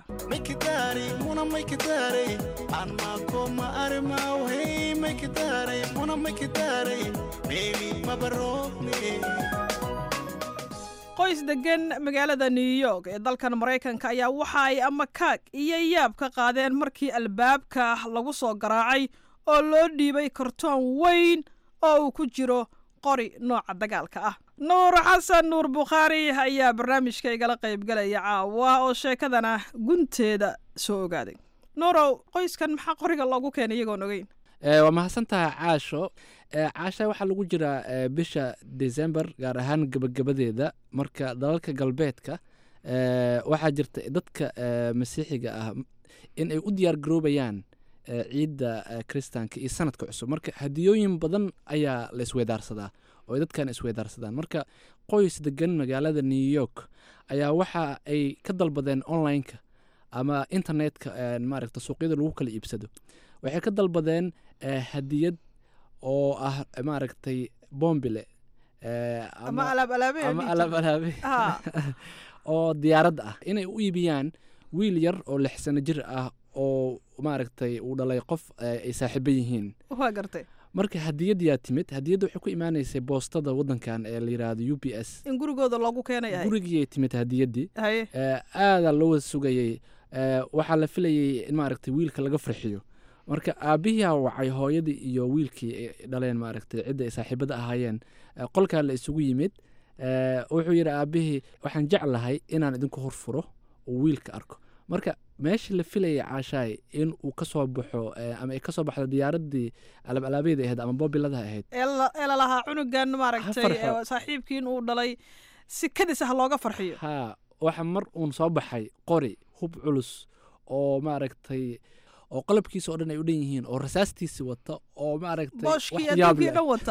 qoys degan magaalada new york ee dalkan maraykanka ayaa waxa ay amakaag iyo yaab ka qaadeen markii albaabka lagu soo garaacay oo loo dhiibay kartoon weyn oo uu ku jiro qori nooca dagaalka ah nuur xasan nuur bukhaari ayaa barnaamijka igala qaybgalaya caawa oo sheekadana gunteeda soo ogaaday nuurow qoyskan maxaa qoriga loogu keenay iyagoon ogeyn waa mahadsantahay caasho caasha waxaa lagu jiraa bisha december gaar ahaan gebagabadeeda marka dalalka galbeedka waxaa jirta dadka masiixiga ah in ay u diyaar garoobayaan ciidda kristaanka iyo sanadka cusub marka hadiyooyin badan ayaa la isweydaarsadaa oo ay dadkan isweydaarsadaan marka qoys degan magaalada new york ayaa waxa ay ka dalbadeen online-ka ama internetka maaragta suuqyada lagu kala iibsado waxay ka dalbadeen eh, hadiyad oo ah maaragtay bombile eh, ama alaab alaabe ama alaab alaabe Ha. oo diyaaradda ah inay u iibiyaan wiil yar oo lix sano jir ah oo maaragtay uu dhalay qof eh, ay saaxiibo yihiin waa gartay marka hadiyadyaa timid hadiyadda waxay ku imaanaysay boostada waddankan ee la yidhaahdo u p s in gurigooda loogu keenayahay gurigii ay timid hadiyaddii haye Eh, aadaa loo wada sugayey Eh, waxaa la filayey in maaragtay wiilka laga farxiyo marka aabbihiyaa wacay hooyadii iyo wiilkii ay dhaleen maaragtay cidda ay saaxiibada ahaayeen Eh, qolkaa la isugu yimid Eh, wuxuu yidhi aabbihii waxaan jeclahay inaan idinku horfuro oo wiilka arko marka meeshii la filayay caashaay in uu ka soo baxo eh, ama ay ka soo baxdo diyaaraddii alaab alaabeeda ahayd ama boobilada ahayd ee la- ee lalahaa cunugan maaragtay farxo. ee saaxiibkiin uu dhalay si kadis ah looga farxiyo haa waxa mar uun soo baxay qori hub culus oo maaragtay oo qalabkiisa oo dhan ay u dhan yihiin oo rasaastiisi wata oo maaragtay booshkii wax yaab adduunkii leh. dhan wata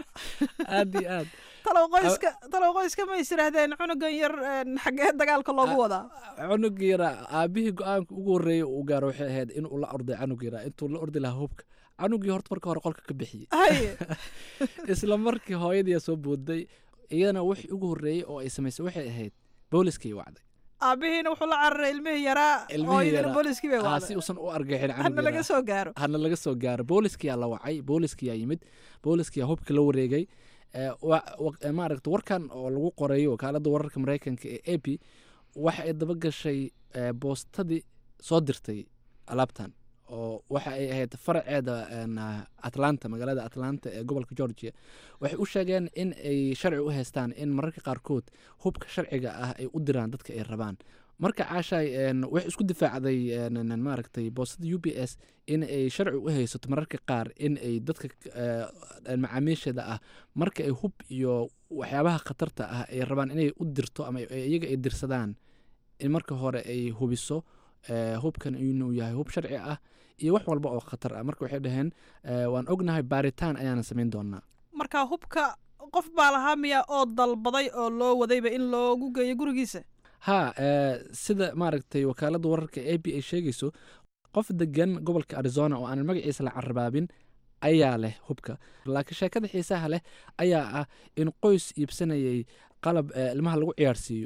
aad iyo aad talow qoyska talow qoyska ma is yidhaahdeen cunugan yar een, xaggee dagaalka loogu wadaa cunug yara aabihii go-aanka ugu horreeyay uu gaaro waxay ahayd inuu la orday canug yara intuu la ordi lahaa hubka canugii horta marka hore qolka ka bixiyey haye isla markii hooyadii soo booday iyadana wixii ugu horreeyey oo ay samaysay waxay ahayd booliskii wacday aabihiina wuxuu la cararay ilmihii yaraa oo ilmihii idina yaraa. booliskii bay Ah, wacday si uusan u argixin hana canug laga yaraa. soo gaaro hana laga soo gaaro booliskiyaa la wacay booliskiyaa yimid booliskiyaa hubka la wareegay Eh, wa- wa- eh, maaragta warkan oo lagu qorayo wakaaladda wararka mareykanka ee a p waxa ay daba gashay eh, boostadii soo dirtay alaabtan oo waxa ay ahayd faraceeda een, ah, atlanta magaalada atlanta ee gobolka georgia waxay u sheegeen in ay sharci u haystaan in mararka qaarkood hubka sharciga ah ay u diraan dadka ay rabaan marka caashaay een, waxay isku difaacday een, een, een, maaragtay boostada u b s in ay sharci u haysato mararka qaar in ay dadka eh, een, macaamiisheeda ah marka ay hub iyo waxyaabaha khatarta ah ay rabaan inay u dirto ama ay- iyaga ay dirsadaan in marka hore ay hubiso eh, hubkan inuu yahay hub sharci ah iyo wax walba oo khatar ah marka waxay dhaheen eh, waan ognahay baaritaan ayaana samayn doonaa marka hubka qof baa lahaa miya oo dalbaday oo loo wadayba in loogu geeyo gurigiisa ha eh, sida maaragtay wakaaladda wararka a b ay sheegayso qof degan gobolka arizona oo aanan magaciisa la carabaabin ayaa leh hubka laakiin sheekada xiisaha leh ayaa ah in qoys iibsanayay qalab eh, ilmaha lagu ciyaarsiiyo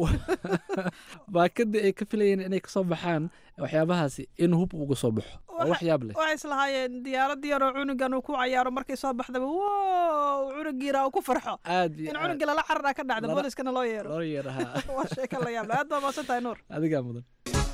baakadii ay ka filayeen inay kasoo baxaan waxyaabahaasi in hub uga soo baxo waa wax yaab leh waxay islahaayeen diyaarad yaroo cunugan uu ku cayaaro markay soo baxdaba wow cunugiina uu ku farxo aad iyo in aad cunugii lala cararaa ka dhacda Lala- booliskana loo yeero loo yeeraha waa sheeko la yaab leh aad baa maasan tahay nuur adigaa mudan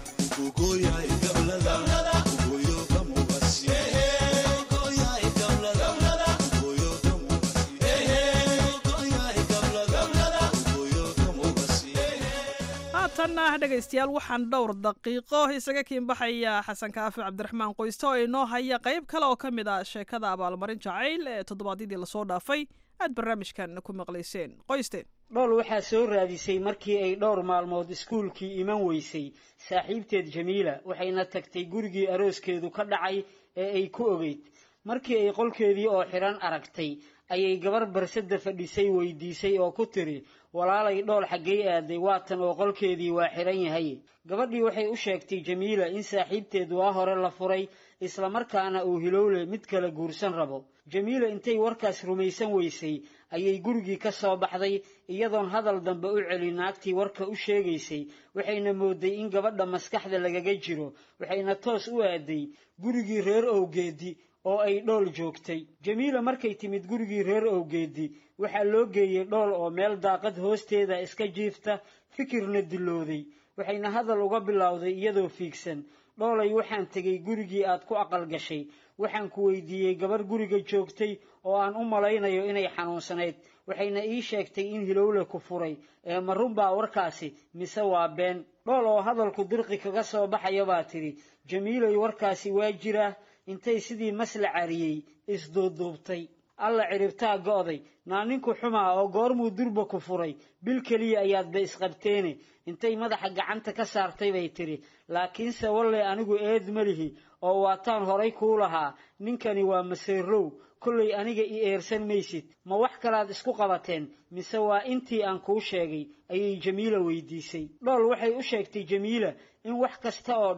haatanna dhegaystayaal waxaan dhowr daqiiqo isaga kiinbaxaya xasan kaafi cabdiraxmaan qoyste oo inoo haya qayb kale oo ka mid ah sheekada abaalmarin jacayl ee toddobaadyadii lasoo dhaafay aad barnaamijkan ku maqlayseen qoyste dhool waxaa soo raadisay markii ay dhowr maalmood iskuulkii iman weysay saaxiibteed jamiila waxayna tagtay gurigii arooskeedu ka dhacay ee ay ku ogeyd markii ay qolkeedii oo xidhan aragtay ayay gabar barsada fadhisay weydiisay oo ku tiri walaalay dhool xaggay aaday waatan oo qolkeedii waa xidhan yahay gabadhii waxay u sheegtay jamiila in saaxiibteed waa hore la furay islamarkaana uu hilowle mid kale guursan rabo jamiila intay warkaas rumaysan weysay ayay gurigii ka soo baxday iyadoon hadal dambe u celin naagtii warka u sheegaysay waxayna mooday in gabadha maskaxda lagaga jiro waxayna toos u aaday gurigii reer owgeedi oo ay dhool joogtay jamiila markay timid gurigii reer owgeedi waxaa loo geeyey dhool oo meel daaqad hoosteeda iska jiifta fikirna dilooday waxayna hadal uga bilowday iyadoo fiigsan dhoolay waxaan tegey gurigii aad ku aqal gashay waxaan ku weydiiyey gabar guriga joogtay oo aan u malaynayo inay xanuunsanayd waxayna ii sheegtay in hilowle ku furay ee ma runbaa warkaasi mise waa been dhool oo hadalku dirqi kaga soo baxaya baa tidhi jamiilay warkaasi waa jiraa intay sidii masla cariyey isduuduubtay alla ciribtaa go'day naa ninku xumaa oo goormuu durba ku furay bil keliya ayaadba isqabteene intay madaxa gacanta ka saartay bay tidhi laakiinse walle anigu eed ma lihi oo waataan horay kuu lahaa ninkani waa maseerow kollay aniga i eersan maysid ma wax kalaad isku qabateen mise waa intii aan kuu sheegay ayay jamiila weydiisay dhool waxay u sheegtay jamiila in wax kasta oo dhaca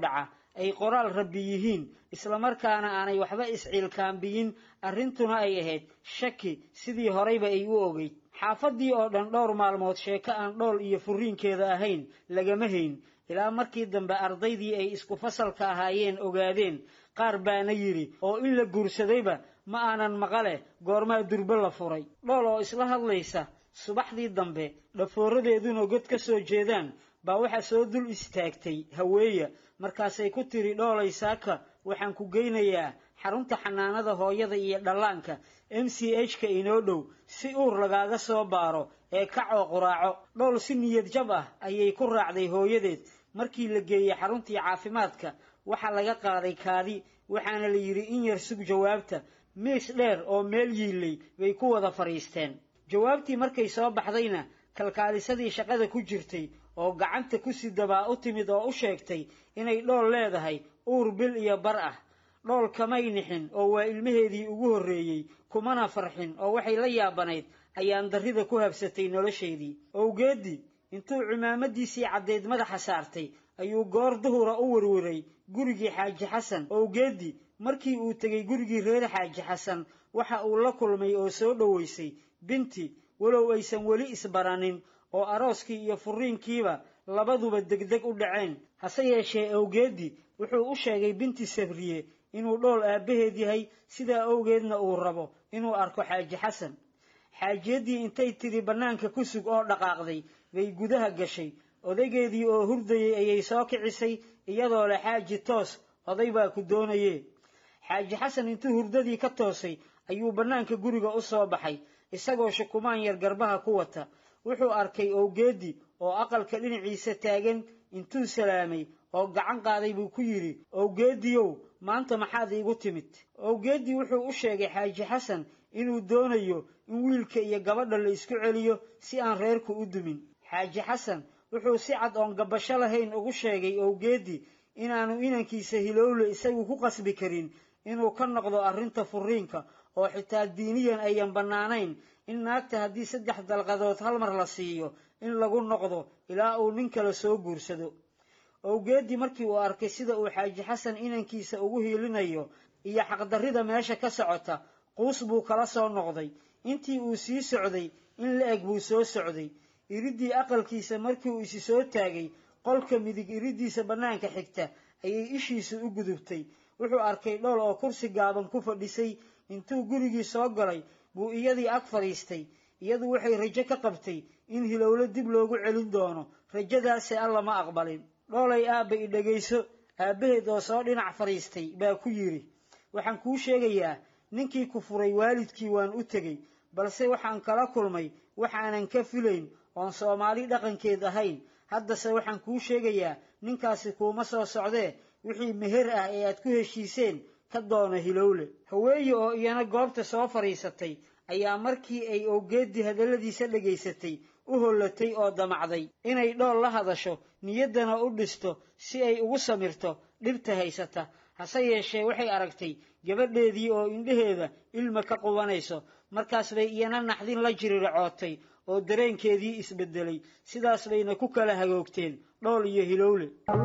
ay qoraal rabbi yihiin islamarkaana aanay waxba isciilkaambiyin arrintuna ay ahayd shaki sidii horeyba ay u ogeyd xaafaddii oo dhan dhowr maalmood sheeko aan dhool iyo furriinkeeda ahayn lagama hayn ilaa markii dambe ardaydii ay isku fasalka ahaayeen ogaadeen qaar baana yidhi oo in la guursadayba ma aanan maqale goormaa durbe la furay dhool oo isla hadlaysa subaxdii dambe dhafooradeeduna god ka soo jeedaan baa waxaa soo dul istaagtay haweeya markaasay ku tiri dhoolay saaka waxaan ku geynayaa xarunta xanaanada hooyada iyo dhallaanka m c h ka inoo dhow si uur lagaaga soo baaro ee kacoo quraaco dhool si niyad jab ah ayay ku raacday hooyadeed markii la geeyey xaruntii caafimaadka waxaa laga qaaday kaadi waxaana la yidhi in yar sug jawaabta miis dheer oo meel yiilay bay ku wada fadhiisteen jawaabtii markay soo baxdayna kalkaalisadii shaqada ku jirtay oo gacanta ku sidabaa u timid oo u sheegtay inay dhool leedahay uur bil iyo bar ah dhool kamay nixin oo waa ilmaheedii ugu horreeyey kumana farxin oo waxay la yaabanayd ayaan darrida ku habsatay nolosheedii owgeeddii intuu cimaamadiisii caddeyd madaxa saartay ayuu goor duhura u werweray gurigii xaaji xasan owgeeddii markii uu tegey gurigii reer xaaji xasan waxa uu la kulmay oo soo dhoweysay binti walow aysan weli isbaranin oo arooskii iyo furriinkiiba labaduba degdeg u dhaceen hase yeeshee awgeeddii wuxuu u sheegay binti sabriye inuu dhool aabbaheed yahay sidaa awgeedna uu rabo inuu arko xaaji xasan xaajiyaddii intay tidhi bannaanka ku sug oo dhaqaaqday bay gudaha gashay odaygeedii oo hurdayay ayay soo kicisay iyadoo leh xaaji toos oday baa ku doonaye xaaji xasan intuu hurdadii ka toosay ayuu bannaanka guriga u soo baxay isagoo shukumaan yar garbaha ku wata wuxuu arkay owgeeddii oo aqalka dhinaciisa taagan intuu salaamay oo gacan qaaday buu ku yidhi owgeeddiyow maanta maxaad iigu timid owgeeddii wuxuu u sheegay xaaji xasan inuu doonayo in wiilka iyo gabadha la isku celiyo si aan reerku u dumin xaaji xasan wuxuu si cad oon gabasho lahayn ugu sheegay owgeeddii inaanu inankiisa hilowle isagu ku qasbi karin inuu ka noqdo arrinta furriinka oo xitaa diiniyan ayan bannaanayn in naagta haddii saddex dalqadood hal mar la siiyo in lagu noqdo ilaa uu nin kale soo guursado owgeeddii markii uu arkay sida uu xaaji xasan inankiisa ugu hiilinayo iyo xaqdarrida meesha ka socota quus buu kala soo noqday intii uu sii socday in la eg buu soo socday iriddii aqalkiisa markii uu isi soo taagay qolka midig iriddiisa bannaanka xigta ayay ishiisu u gudubtay wuxuu arkay dhool oo kursi gaaban ku fadhisay intuu gurigii soo galay buu iyadii ag fadhiistay iyadu waxay rajo ka qabtay in hilowlo dib loogu celin doono rajadaase alla ma aqbalin dhoolay aabba i dhegayso aabbaheed oo soo dhinac fadhiistay baa ku yidhi waxaan kuu sheegayaa ninkii ku furay waalidkii waan u tegey balse waxaan kala kulmay waxaanan ka filayn oon soomaali dhaqankeed ahayn haddase waxaan kuu sheegayaa ninkaasi kuuma soo socdee wixii meher ah ee aad ku heshiiseen ka doona hilowle haweeye oo iyana goobta soo fadhiisatay ayaa markii ay owgeeddii hadalladiisa dhegaysatay u hollatay oo damacday inay dhool la hadasho niyaddana u dhisto si ay ugu samirto dhibta haysata hase yeeshee waxay aragtay gabadheedii oo indhaheeda ilma ka qubanayso markaas bay iyana naxdin la jiriracootay oo dareenkeedii isbeddelay sidaas bayna ku kala hagoogteen dhool iyo hilowle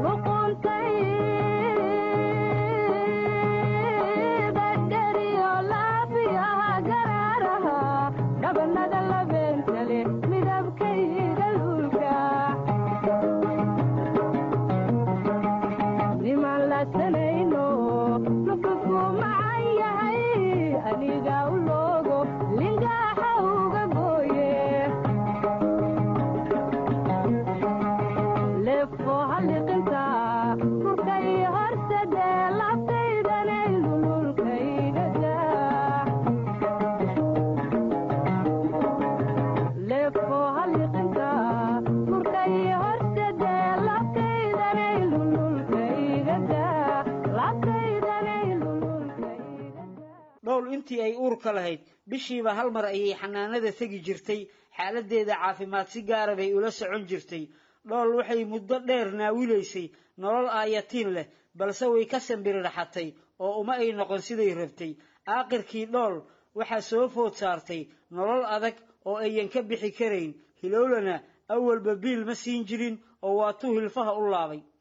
dhowl intii ay uurka lahayd bishiiba hal mar ayay xanaanada tegi jirtay xaaladeeda caafimaad si gaara bay ula socon jirtay dhool waxay muddo dheer naawilaysay nolol aayatiin leh balse way ka sambirirxatay oo uma ay noqon siday rabtay aaqirkii dhool waxaa soo food saartay nolol adag oo ayan ka bixi karayn hilowlana awalba biil ma siin jirin oo waatuu hilfaha u laabay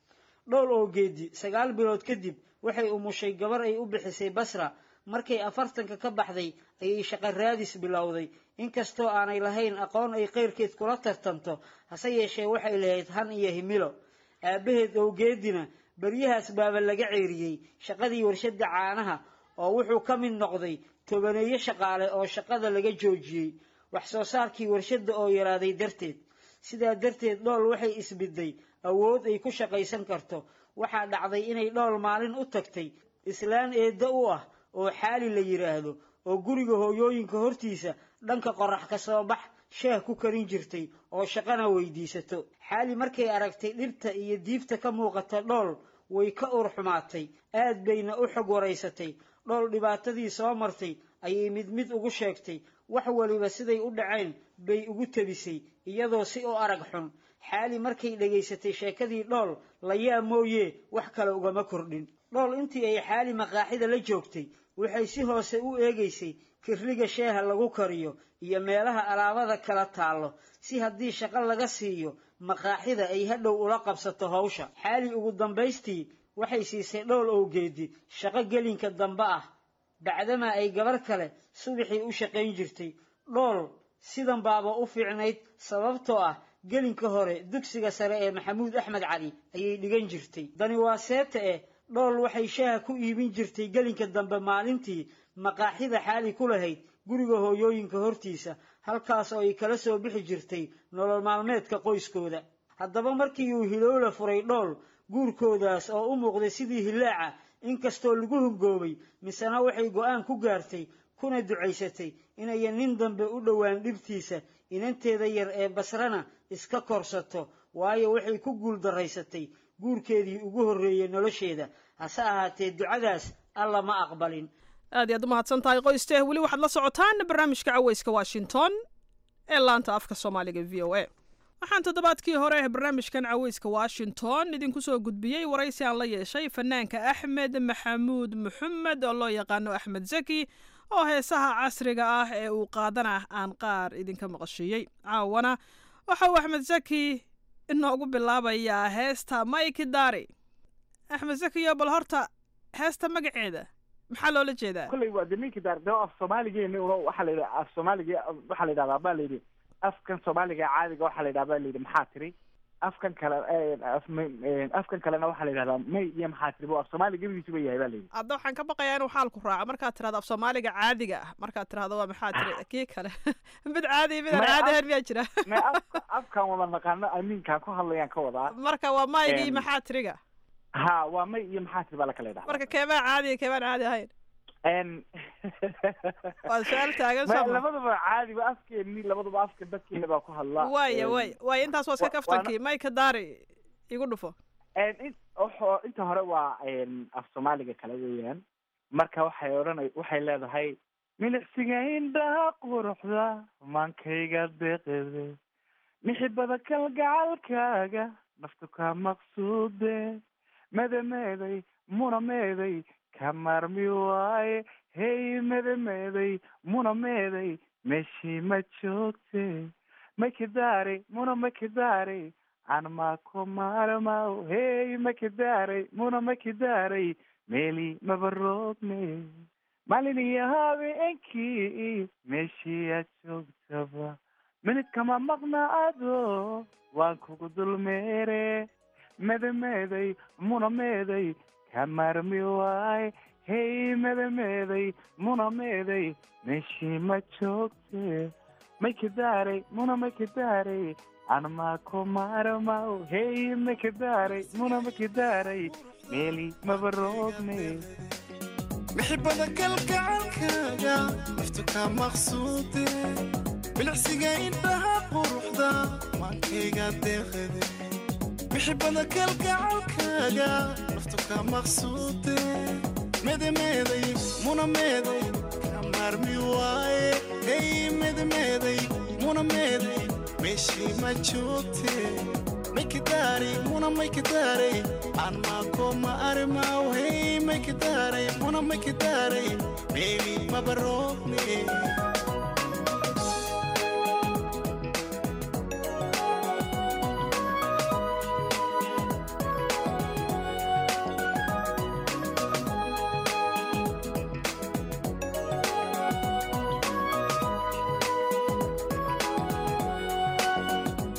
dhowl oo geedi sagaal bilood kadib waxay umushay gabar ay u bixisay basra markay afartanka ka baxday ayay shaqo raadis bilowday inkastoo aanay lahayn aqoon ay keyrkeed kula tartanto hase yeeshee waxay lahayd han iyo himilo aabbaheed owgeedina beryahaas baaba laga ceeriyey shaqadii warshadda caanaha oo wuxuu ka mid noqday tobaneeyo shaqaale oo shaqada laga joojiyey wax soo saarkii warshadda oo yaraaday darteed sidaa darteed dhool waxay isbidday awood ay ku shaqaysan karto waxaa dhacday inay dhool maalin u tagtay islaan eedda u ah oo xaali la yidhaahdo oo guriga hooyooyinka hortiisa dhanka qorax ka soo bax shaah ku karin jirtay oo shaqana weydiisato xaali markay aragtay dhirta iyo diibta ka muuqata dhool way ka ur xumaatay aad bayna u xog waraysatay dhool dhibaatadii soo martay ayay mid mid ugu sheegtay wax waliba siday u dhaceen bay ugu tebisay iyadoo si u arag xun xaali markay dhegaysatay sheekadii dhool layaa mooye wax kale ugama kordhin dhool intii ay xaali maqaaxida la joogtay waxay si hoose u eegaysay kirriga sheeha lagu kariyo iyo meelaha alaabada kala taallo si haddii shaqo laga siiyo maqaaxida ay hadhow ula qabsato hawsha xaali ugu dambaystii waxay siisay dhowl owgeedi shaqo gelinka dambe ah bacdamaa ay gabar kale subaxii u shaqayn jirtay dhool sidan baaba u fiicnayd sababtoo ah gelinka hore dugsiga sare ee maxamuud axmed cali ayay dhigan jirtay dani waa seeta eh dhool waxay shaaha ku iibin jirtay gelinka dambe maalintii maqaaxida xaali ku lahayd guriga hooyooyinka hortiisa halkaas oo ay kala soo bixi jirtay nolol maalmeedka qoyskooda haddaba markii uu hilowla furay dhool guurkoodaas oo u muuqday sidii hilaaca inkastoo lagu hungoobay misena waxay go'aan ku gaartay kuna ducaysatay inayan nin dambe u dhowaan dhibtiisa inanteeda yar ee basrana iska korsato waayo waxay ku guuldaraysatay guurkeedii ugu horreeyey nolosheeda hase ahaatee ducadaas alla ma aqbalin aad iyaad u mahadsan tahay qoyste weli waxaad la socotaan barnaamijka caweyska washington ee laanta afka soomaaliga v o a waxaan toddobaadkii hore barnaamijkan caweyska washington idinku soo gudbiyey waraysi aan la yeeshay fanaanka axmed maxamuud maxamed oo loo yaqaano axmed zaki oo heesaha casriga ah ee uu qaadana aan qaar idinka maqashiiyey caawana waxa uu axmed zaki inoogu bilaabayaa heesta maiki dari axmed zakiyo bal horta heesta magaceeda maxaa loola jeedaa kolley waa de minki daar de af soomaaligeena una waxaa la yidhaha af soomaaliga waxaa la yidhahdaa baa la yidhi afkan soomaaliga caadiga waxaa la yidhaha baa la yidhi maxaa tiri afkan kale afkan kalena waxaa la yidhahdaa may iyo maxaa tiri bu af soomaaliga gebigiisuba yahay baa la yidhi hadda waxaan ka baqayaa inuu xaalku raaco markaad tirahdo af soomaaliga caadiga ah markaad tirahdo waa maxaa tiri kii kale mid caadi mid aan caadi ahayn miyaa jira may afka afkan wada naqaano amiinkaan ku hadlayaan ka wadaa marka waa mayga iyo maxaa tiriga ha waa may iyo maxaa tiri baa la kala yidhahdaa marka keebaa caadiga keebaan caadi ahayn waa su-aal taagan Ma- soo ma labadaba caadi waa afkeeni labadaba afka dadkeena baa ku hadlaa waaya waay waaya intaas waa iska wa- kaftankii mayka daari igu dhufo in wuxuu inta hore waa af soomaaliga kale weeyaan marka waxay odhanay waxay leedahay milicsiga indhaha quruxda maankayga deeqede mixibada kalgacalkaaga naftu ka maqsuude medameeday muna meeday ka maarmi waaye hey medameeday muna meeday meeshii ma joogte makidaare muna makidaare aan maako maarmaw hey makidaare muna makidaare meeli mabaroogne maalin iyo habeenkii meeshii aad joogtaba minid kama maqna ado waan kugu dulmeere medameeday muna meeday ka maarmi waaye hey medameeday muna meeday meeshii ma joogte makidaare muna makidaare aan maako maarmaw hey makidaare muna makidaare meeli mabaroogne mixibada kalgacalkaaga naftu ka maqsuude bilicsiga indhaha quruxda maankayga deeqade mixibada kalgacalkaaga naftu ka maqsuude medemeeday muna meeday ka maarmi waaye hey medemeeday muna meeday meeshii ma joogte maykidaaray muna maykidaaray aan maako ma arimaw hey maykidaaray muna maykidaaray meeli mabaroogne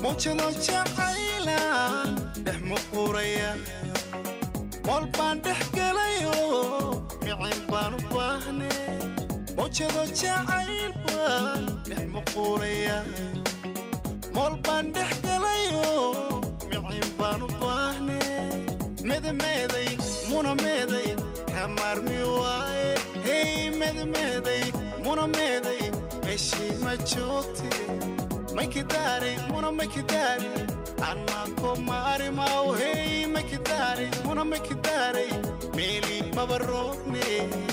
muujado jacaylaan dhex muquuraya mool baan dhex gelayo micin baan u baahne muujado jacayl baan dhex muquuraya mool baan dhex gelayo micin baan u baahne medameeday muna meeday kamaarmi waaye hey medameeday muna meeday meeshii ma joogte maykidari muna maykidari anako maarimaw hey maykidari muna maykidari meeli maba roogne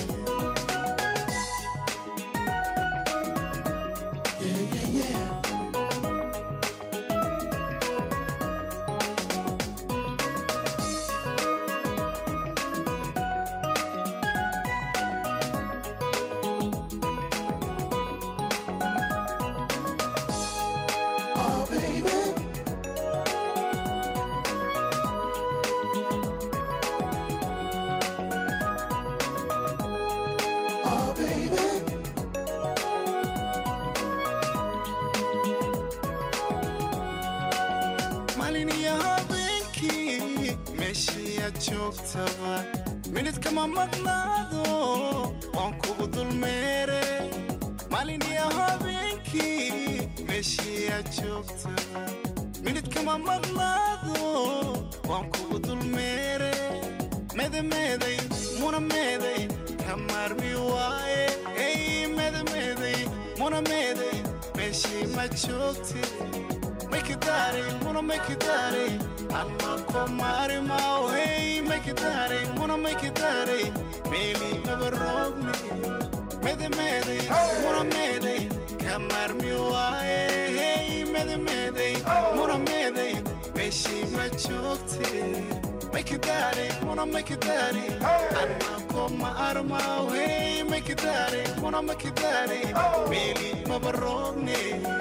maalin iyo habeenkii meeshii aad joogtaba minidkama maqnaado waan kugu dulmeere maalin iyo habeenkii meeshii aad joogtaba minidkama maqnaado waan kugu dulmeere medameeday muna meeday kamaarmi waaye hey medameeday muna meeday meeshii ma joogte maykidari muna maykidari anako maarimaw hey maykidari muna maykidari meeli maba roogni medameeday muna meeday kamaarmi waaye hey medameeday muna meeday meeshii ma joogte maykidari muna maykidari anako maarmaw hey maykidari muna maykidari meeli maba roogni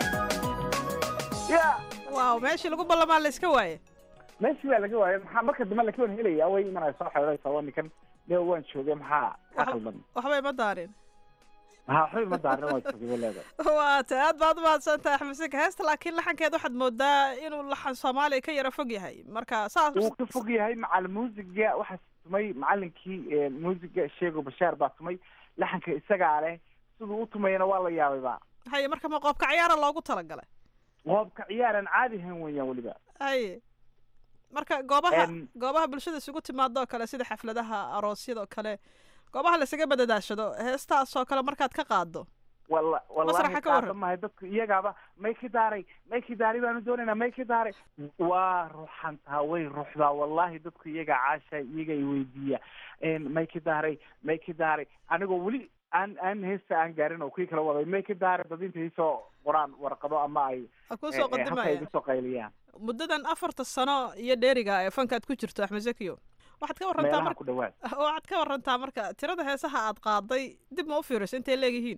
waaw meeshii lagu ballamaa la iska waaye meeshii baa laga waayay maxaa marka dambe laka wan helaya way imanaya soo xeeraysa waa ninkan de waan joogay maxaa ka khaldan waxba ima daarin maxaa waxba ima daarin waan joogay bay leedahay waa ta aad baad umahadsan tahay axmed sika heesta laakiin laxankeed waxaad moodaa inuu laxan soomaaliya ka yara fog yahay marka saas wuu ka fog yahay macal muusiga waxaa tumay macalinkii muusiga sheego bashaar baa tumay laxanka isagaa leh siduu u tumayana waa la yaabayba haye marka ma qoobka ciyaara loogu talagalay qoobka ciyaaran caadi ahayn weeyaan weliba haye marka goobaha Em, goobaha bulshada isugu timaadoo kale sida xafladaha aroosyadoo kale goobaha laisaga badadaashado heestaasoo kale markaad ka qaado wala Masraxa wallahi ka waran. qaada mahay dadku iyagaaba may ki daaray may ki daaray baanu doonaynaa may ki daaray waa ruxantaa way ruxdaa wallahi dadku iyaga caasha iyaga i weydiiya may ki daaray may ki daaray anigoo weli aan aan heesta aan gaarin oo kuwii kala waday may ki daaray dad intay soo qoraan warqado ama ay Ha kuu soo eh, eh, halka ay qadimaya. igu soo qayliyaan muddadan afarta sano iyo dheeriga ee fankaad ku jirto axmed zakiyo waxaad ka warantaa meelaha marka ku dhawaad waxaad ka warantaa marka tirada heesaha aad qaaday dib ma u fiiriso intay leegyihiin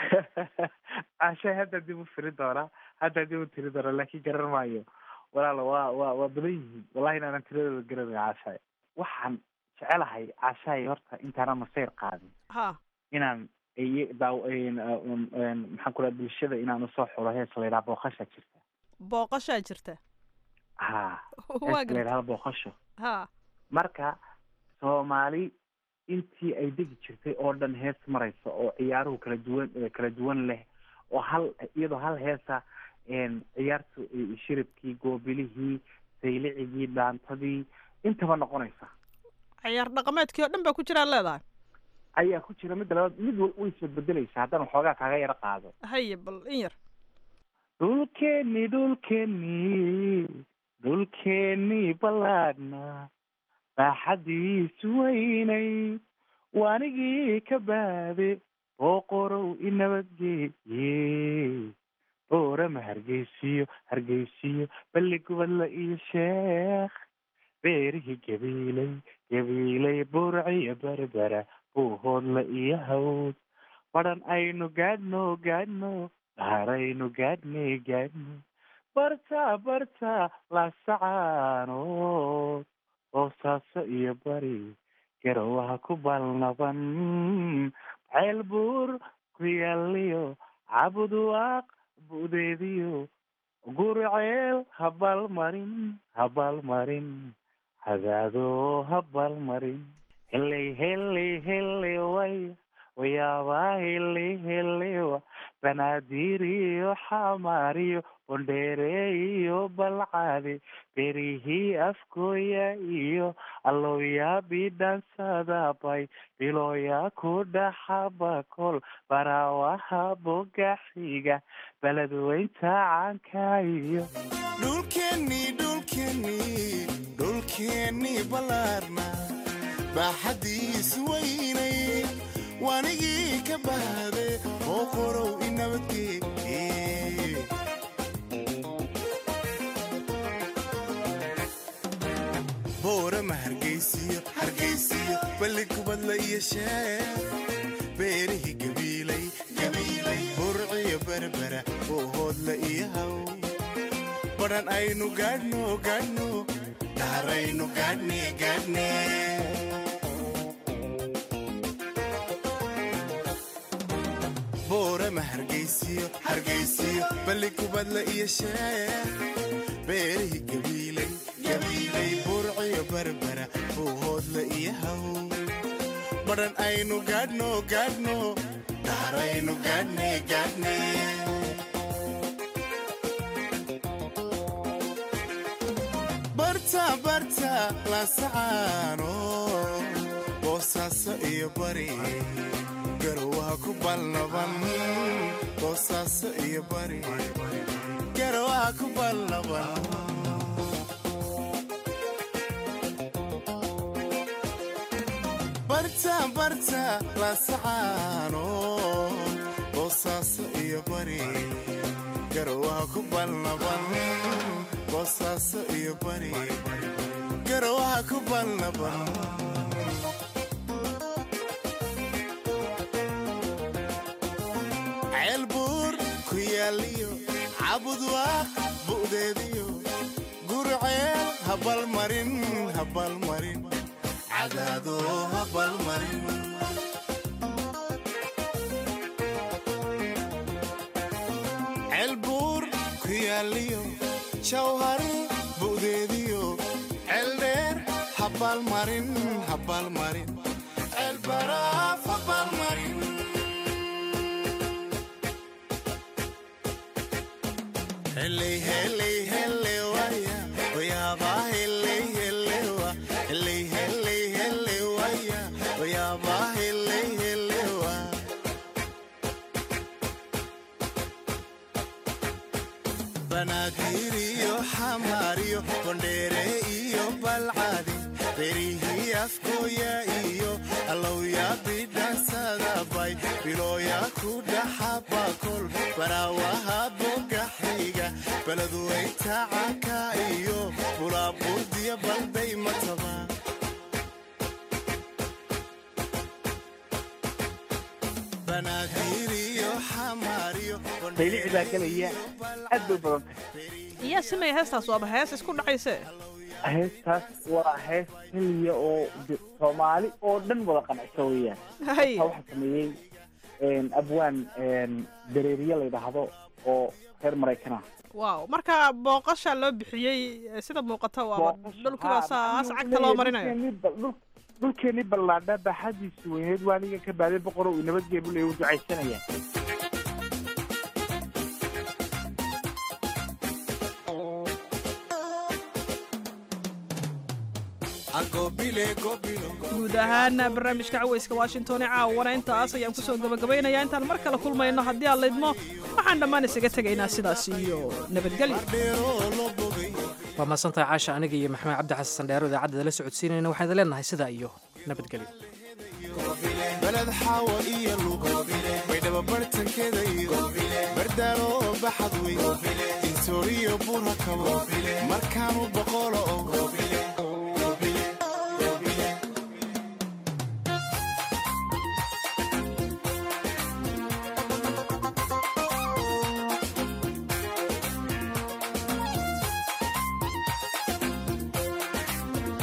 caasha hadda dib u firi doonaa hadda dib u tiri doonaa laakiin garan maayo walaala waa waa waa badan yihiin wallahi inaanan tiradooda garanay caashaay waxaan jecelahay caashaay horta intaanan masayr qaadin ha inaan iy- daaw een, um, een, maxaan ku dhaha bulshada inaan usoo xulo hees la yidhaha booqasha jirta booqashaa jirta ha waa hees la garta yidhahda booqasho ha marka soomaali intii ay degi jirtay oo dhan hees maraysa oo ciyaaruhu kala duwan eh, kala duwan leh oo hal iyadoo hal heesa een, ciyaartu eh, shiribkii goobilihii saylicigii dhaantadii intaba noqonaysa ciyaar dhaqameedkii oo dhan baa ku jiraa leedahay ayaa ku jira midda labaad mid wal way isbedbedelaysa haddana waxoogaa kaaga yaro qaado haye bal in yar dhulkeeni dhulkeeni dhulkeeni ballaadhna baaxadiisu weynay waanigii ka baade booqorow inabadgeeye boorama hargeysiyo hargeysiyo balli gubadla iyo sheekh beerihii gabiilay gabiilay burciyo berbera buuhoodla iyo hawd badhan aynu gaadhno gaadhno dhaaraynu gaadhnay gaadhno barta barta laasacaanood boosaaso iyo bari garowaha ku balnaban ceel buur ku yaaliyo cabudwaaq budeediyo gurceel habalmarin habalmarin hagaado habalmarin heley heley heley waya wayaabaa heley helewa banaadir iyo xamaariyo bondheere iyo balcade berihii afkooya iyo allowyaa bidhansadabay bilooya ku dhaxabakol baraawaha bogaxiga beledweynta caanka iyo dhulkeennii dhulkeennii dhulkeennii ballaarna baaxaddiis weynay waanigii ka bahade oo qorow i nabadgee boorama hargaysiyo hargaysiyo balli kubadla iyo sheer beerihii gabiilay gabiilay burciyo berbera oo hoodla iyo haw badhan aynu gaadhno gaadhno dhaharaynu gaadhne gaadhne boorama hargaysiyo hargaysiyo balli kubadla iyo sheer beerihii gabiilay gabiilay burciyo berbera oo hoodla iyo haw badhan aynu gaadhno gaadhno dhaharaynu gaadhne gaadhne barta barta laasacaano boosaaso iyo bari garowaha ku balnaban boosaaso iyo bari garowaha ku balnaban barta barta laasacaano boosaaso iyo bari garowaha ku balnaban boosaaso iyo bari garowaha ku balnaban ceelbuur ku yaaliyo cabudwaaq bu'deediyo gurceel habalmarin habalmarin cadaado habalmarin ceelbuur ku yaaliyo jawhari bu'deediyo ceeldheer habalmarin habalmarin ceelbaraaf habalmarin heley heley hele waya wayaaba heley helewa heley heley hele waya wayaaba heley helewa banaadir iyo xamaariyo bondheere iyo balcadi berihii afkooya iyo allowya bidhansadabay bilooya ku dhaxabakol baraawaha bogaxiga beledweynta caanka iyo bulaaburdiya balday mataba banaadir iyo xamaariyo saylici baa gelaya aad bay badan tahay yaa sameeya heestaas waaba hees isku dhacayse heestaas waa hees keliya oo de- soomaali oo dhan wada qancisa weeyaan Hay. Marka waxaa sameeyey abwaan dareeriye la yidhaahdo oo reer maraykan ah waaw marka booqasha loo bixiyey eh, sida muuqata waaba dhulkiba saas cagta loo marinayo dhulkeenii ballaadha baaxadiisu weyneed waaniga ka baaday boqor uu nabadgee buu leeyahay wuu ducaysanaya guud ahaan barnaamijka caweyska washington ee caawana intaas ayaan kusoo gabagabaynayaa intaan mar kale kulmayno haddii aan laydmo waxaan dhammaan isaga tegaynaa sidaas iyo nabadgelyo waa mahadsantahay caasha aniga iyo maxamed cabdi xasan dheero idaacadda la socodsiinayna waxaan idin leenahay sidaa iyo nabadgelyo beled xaawo iyo lugo baydhaba bartankeeda iyo bardaalo baxad wey insooriyo bura kabo markaanu boqolo o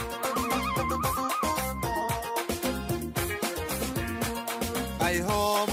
ay hooba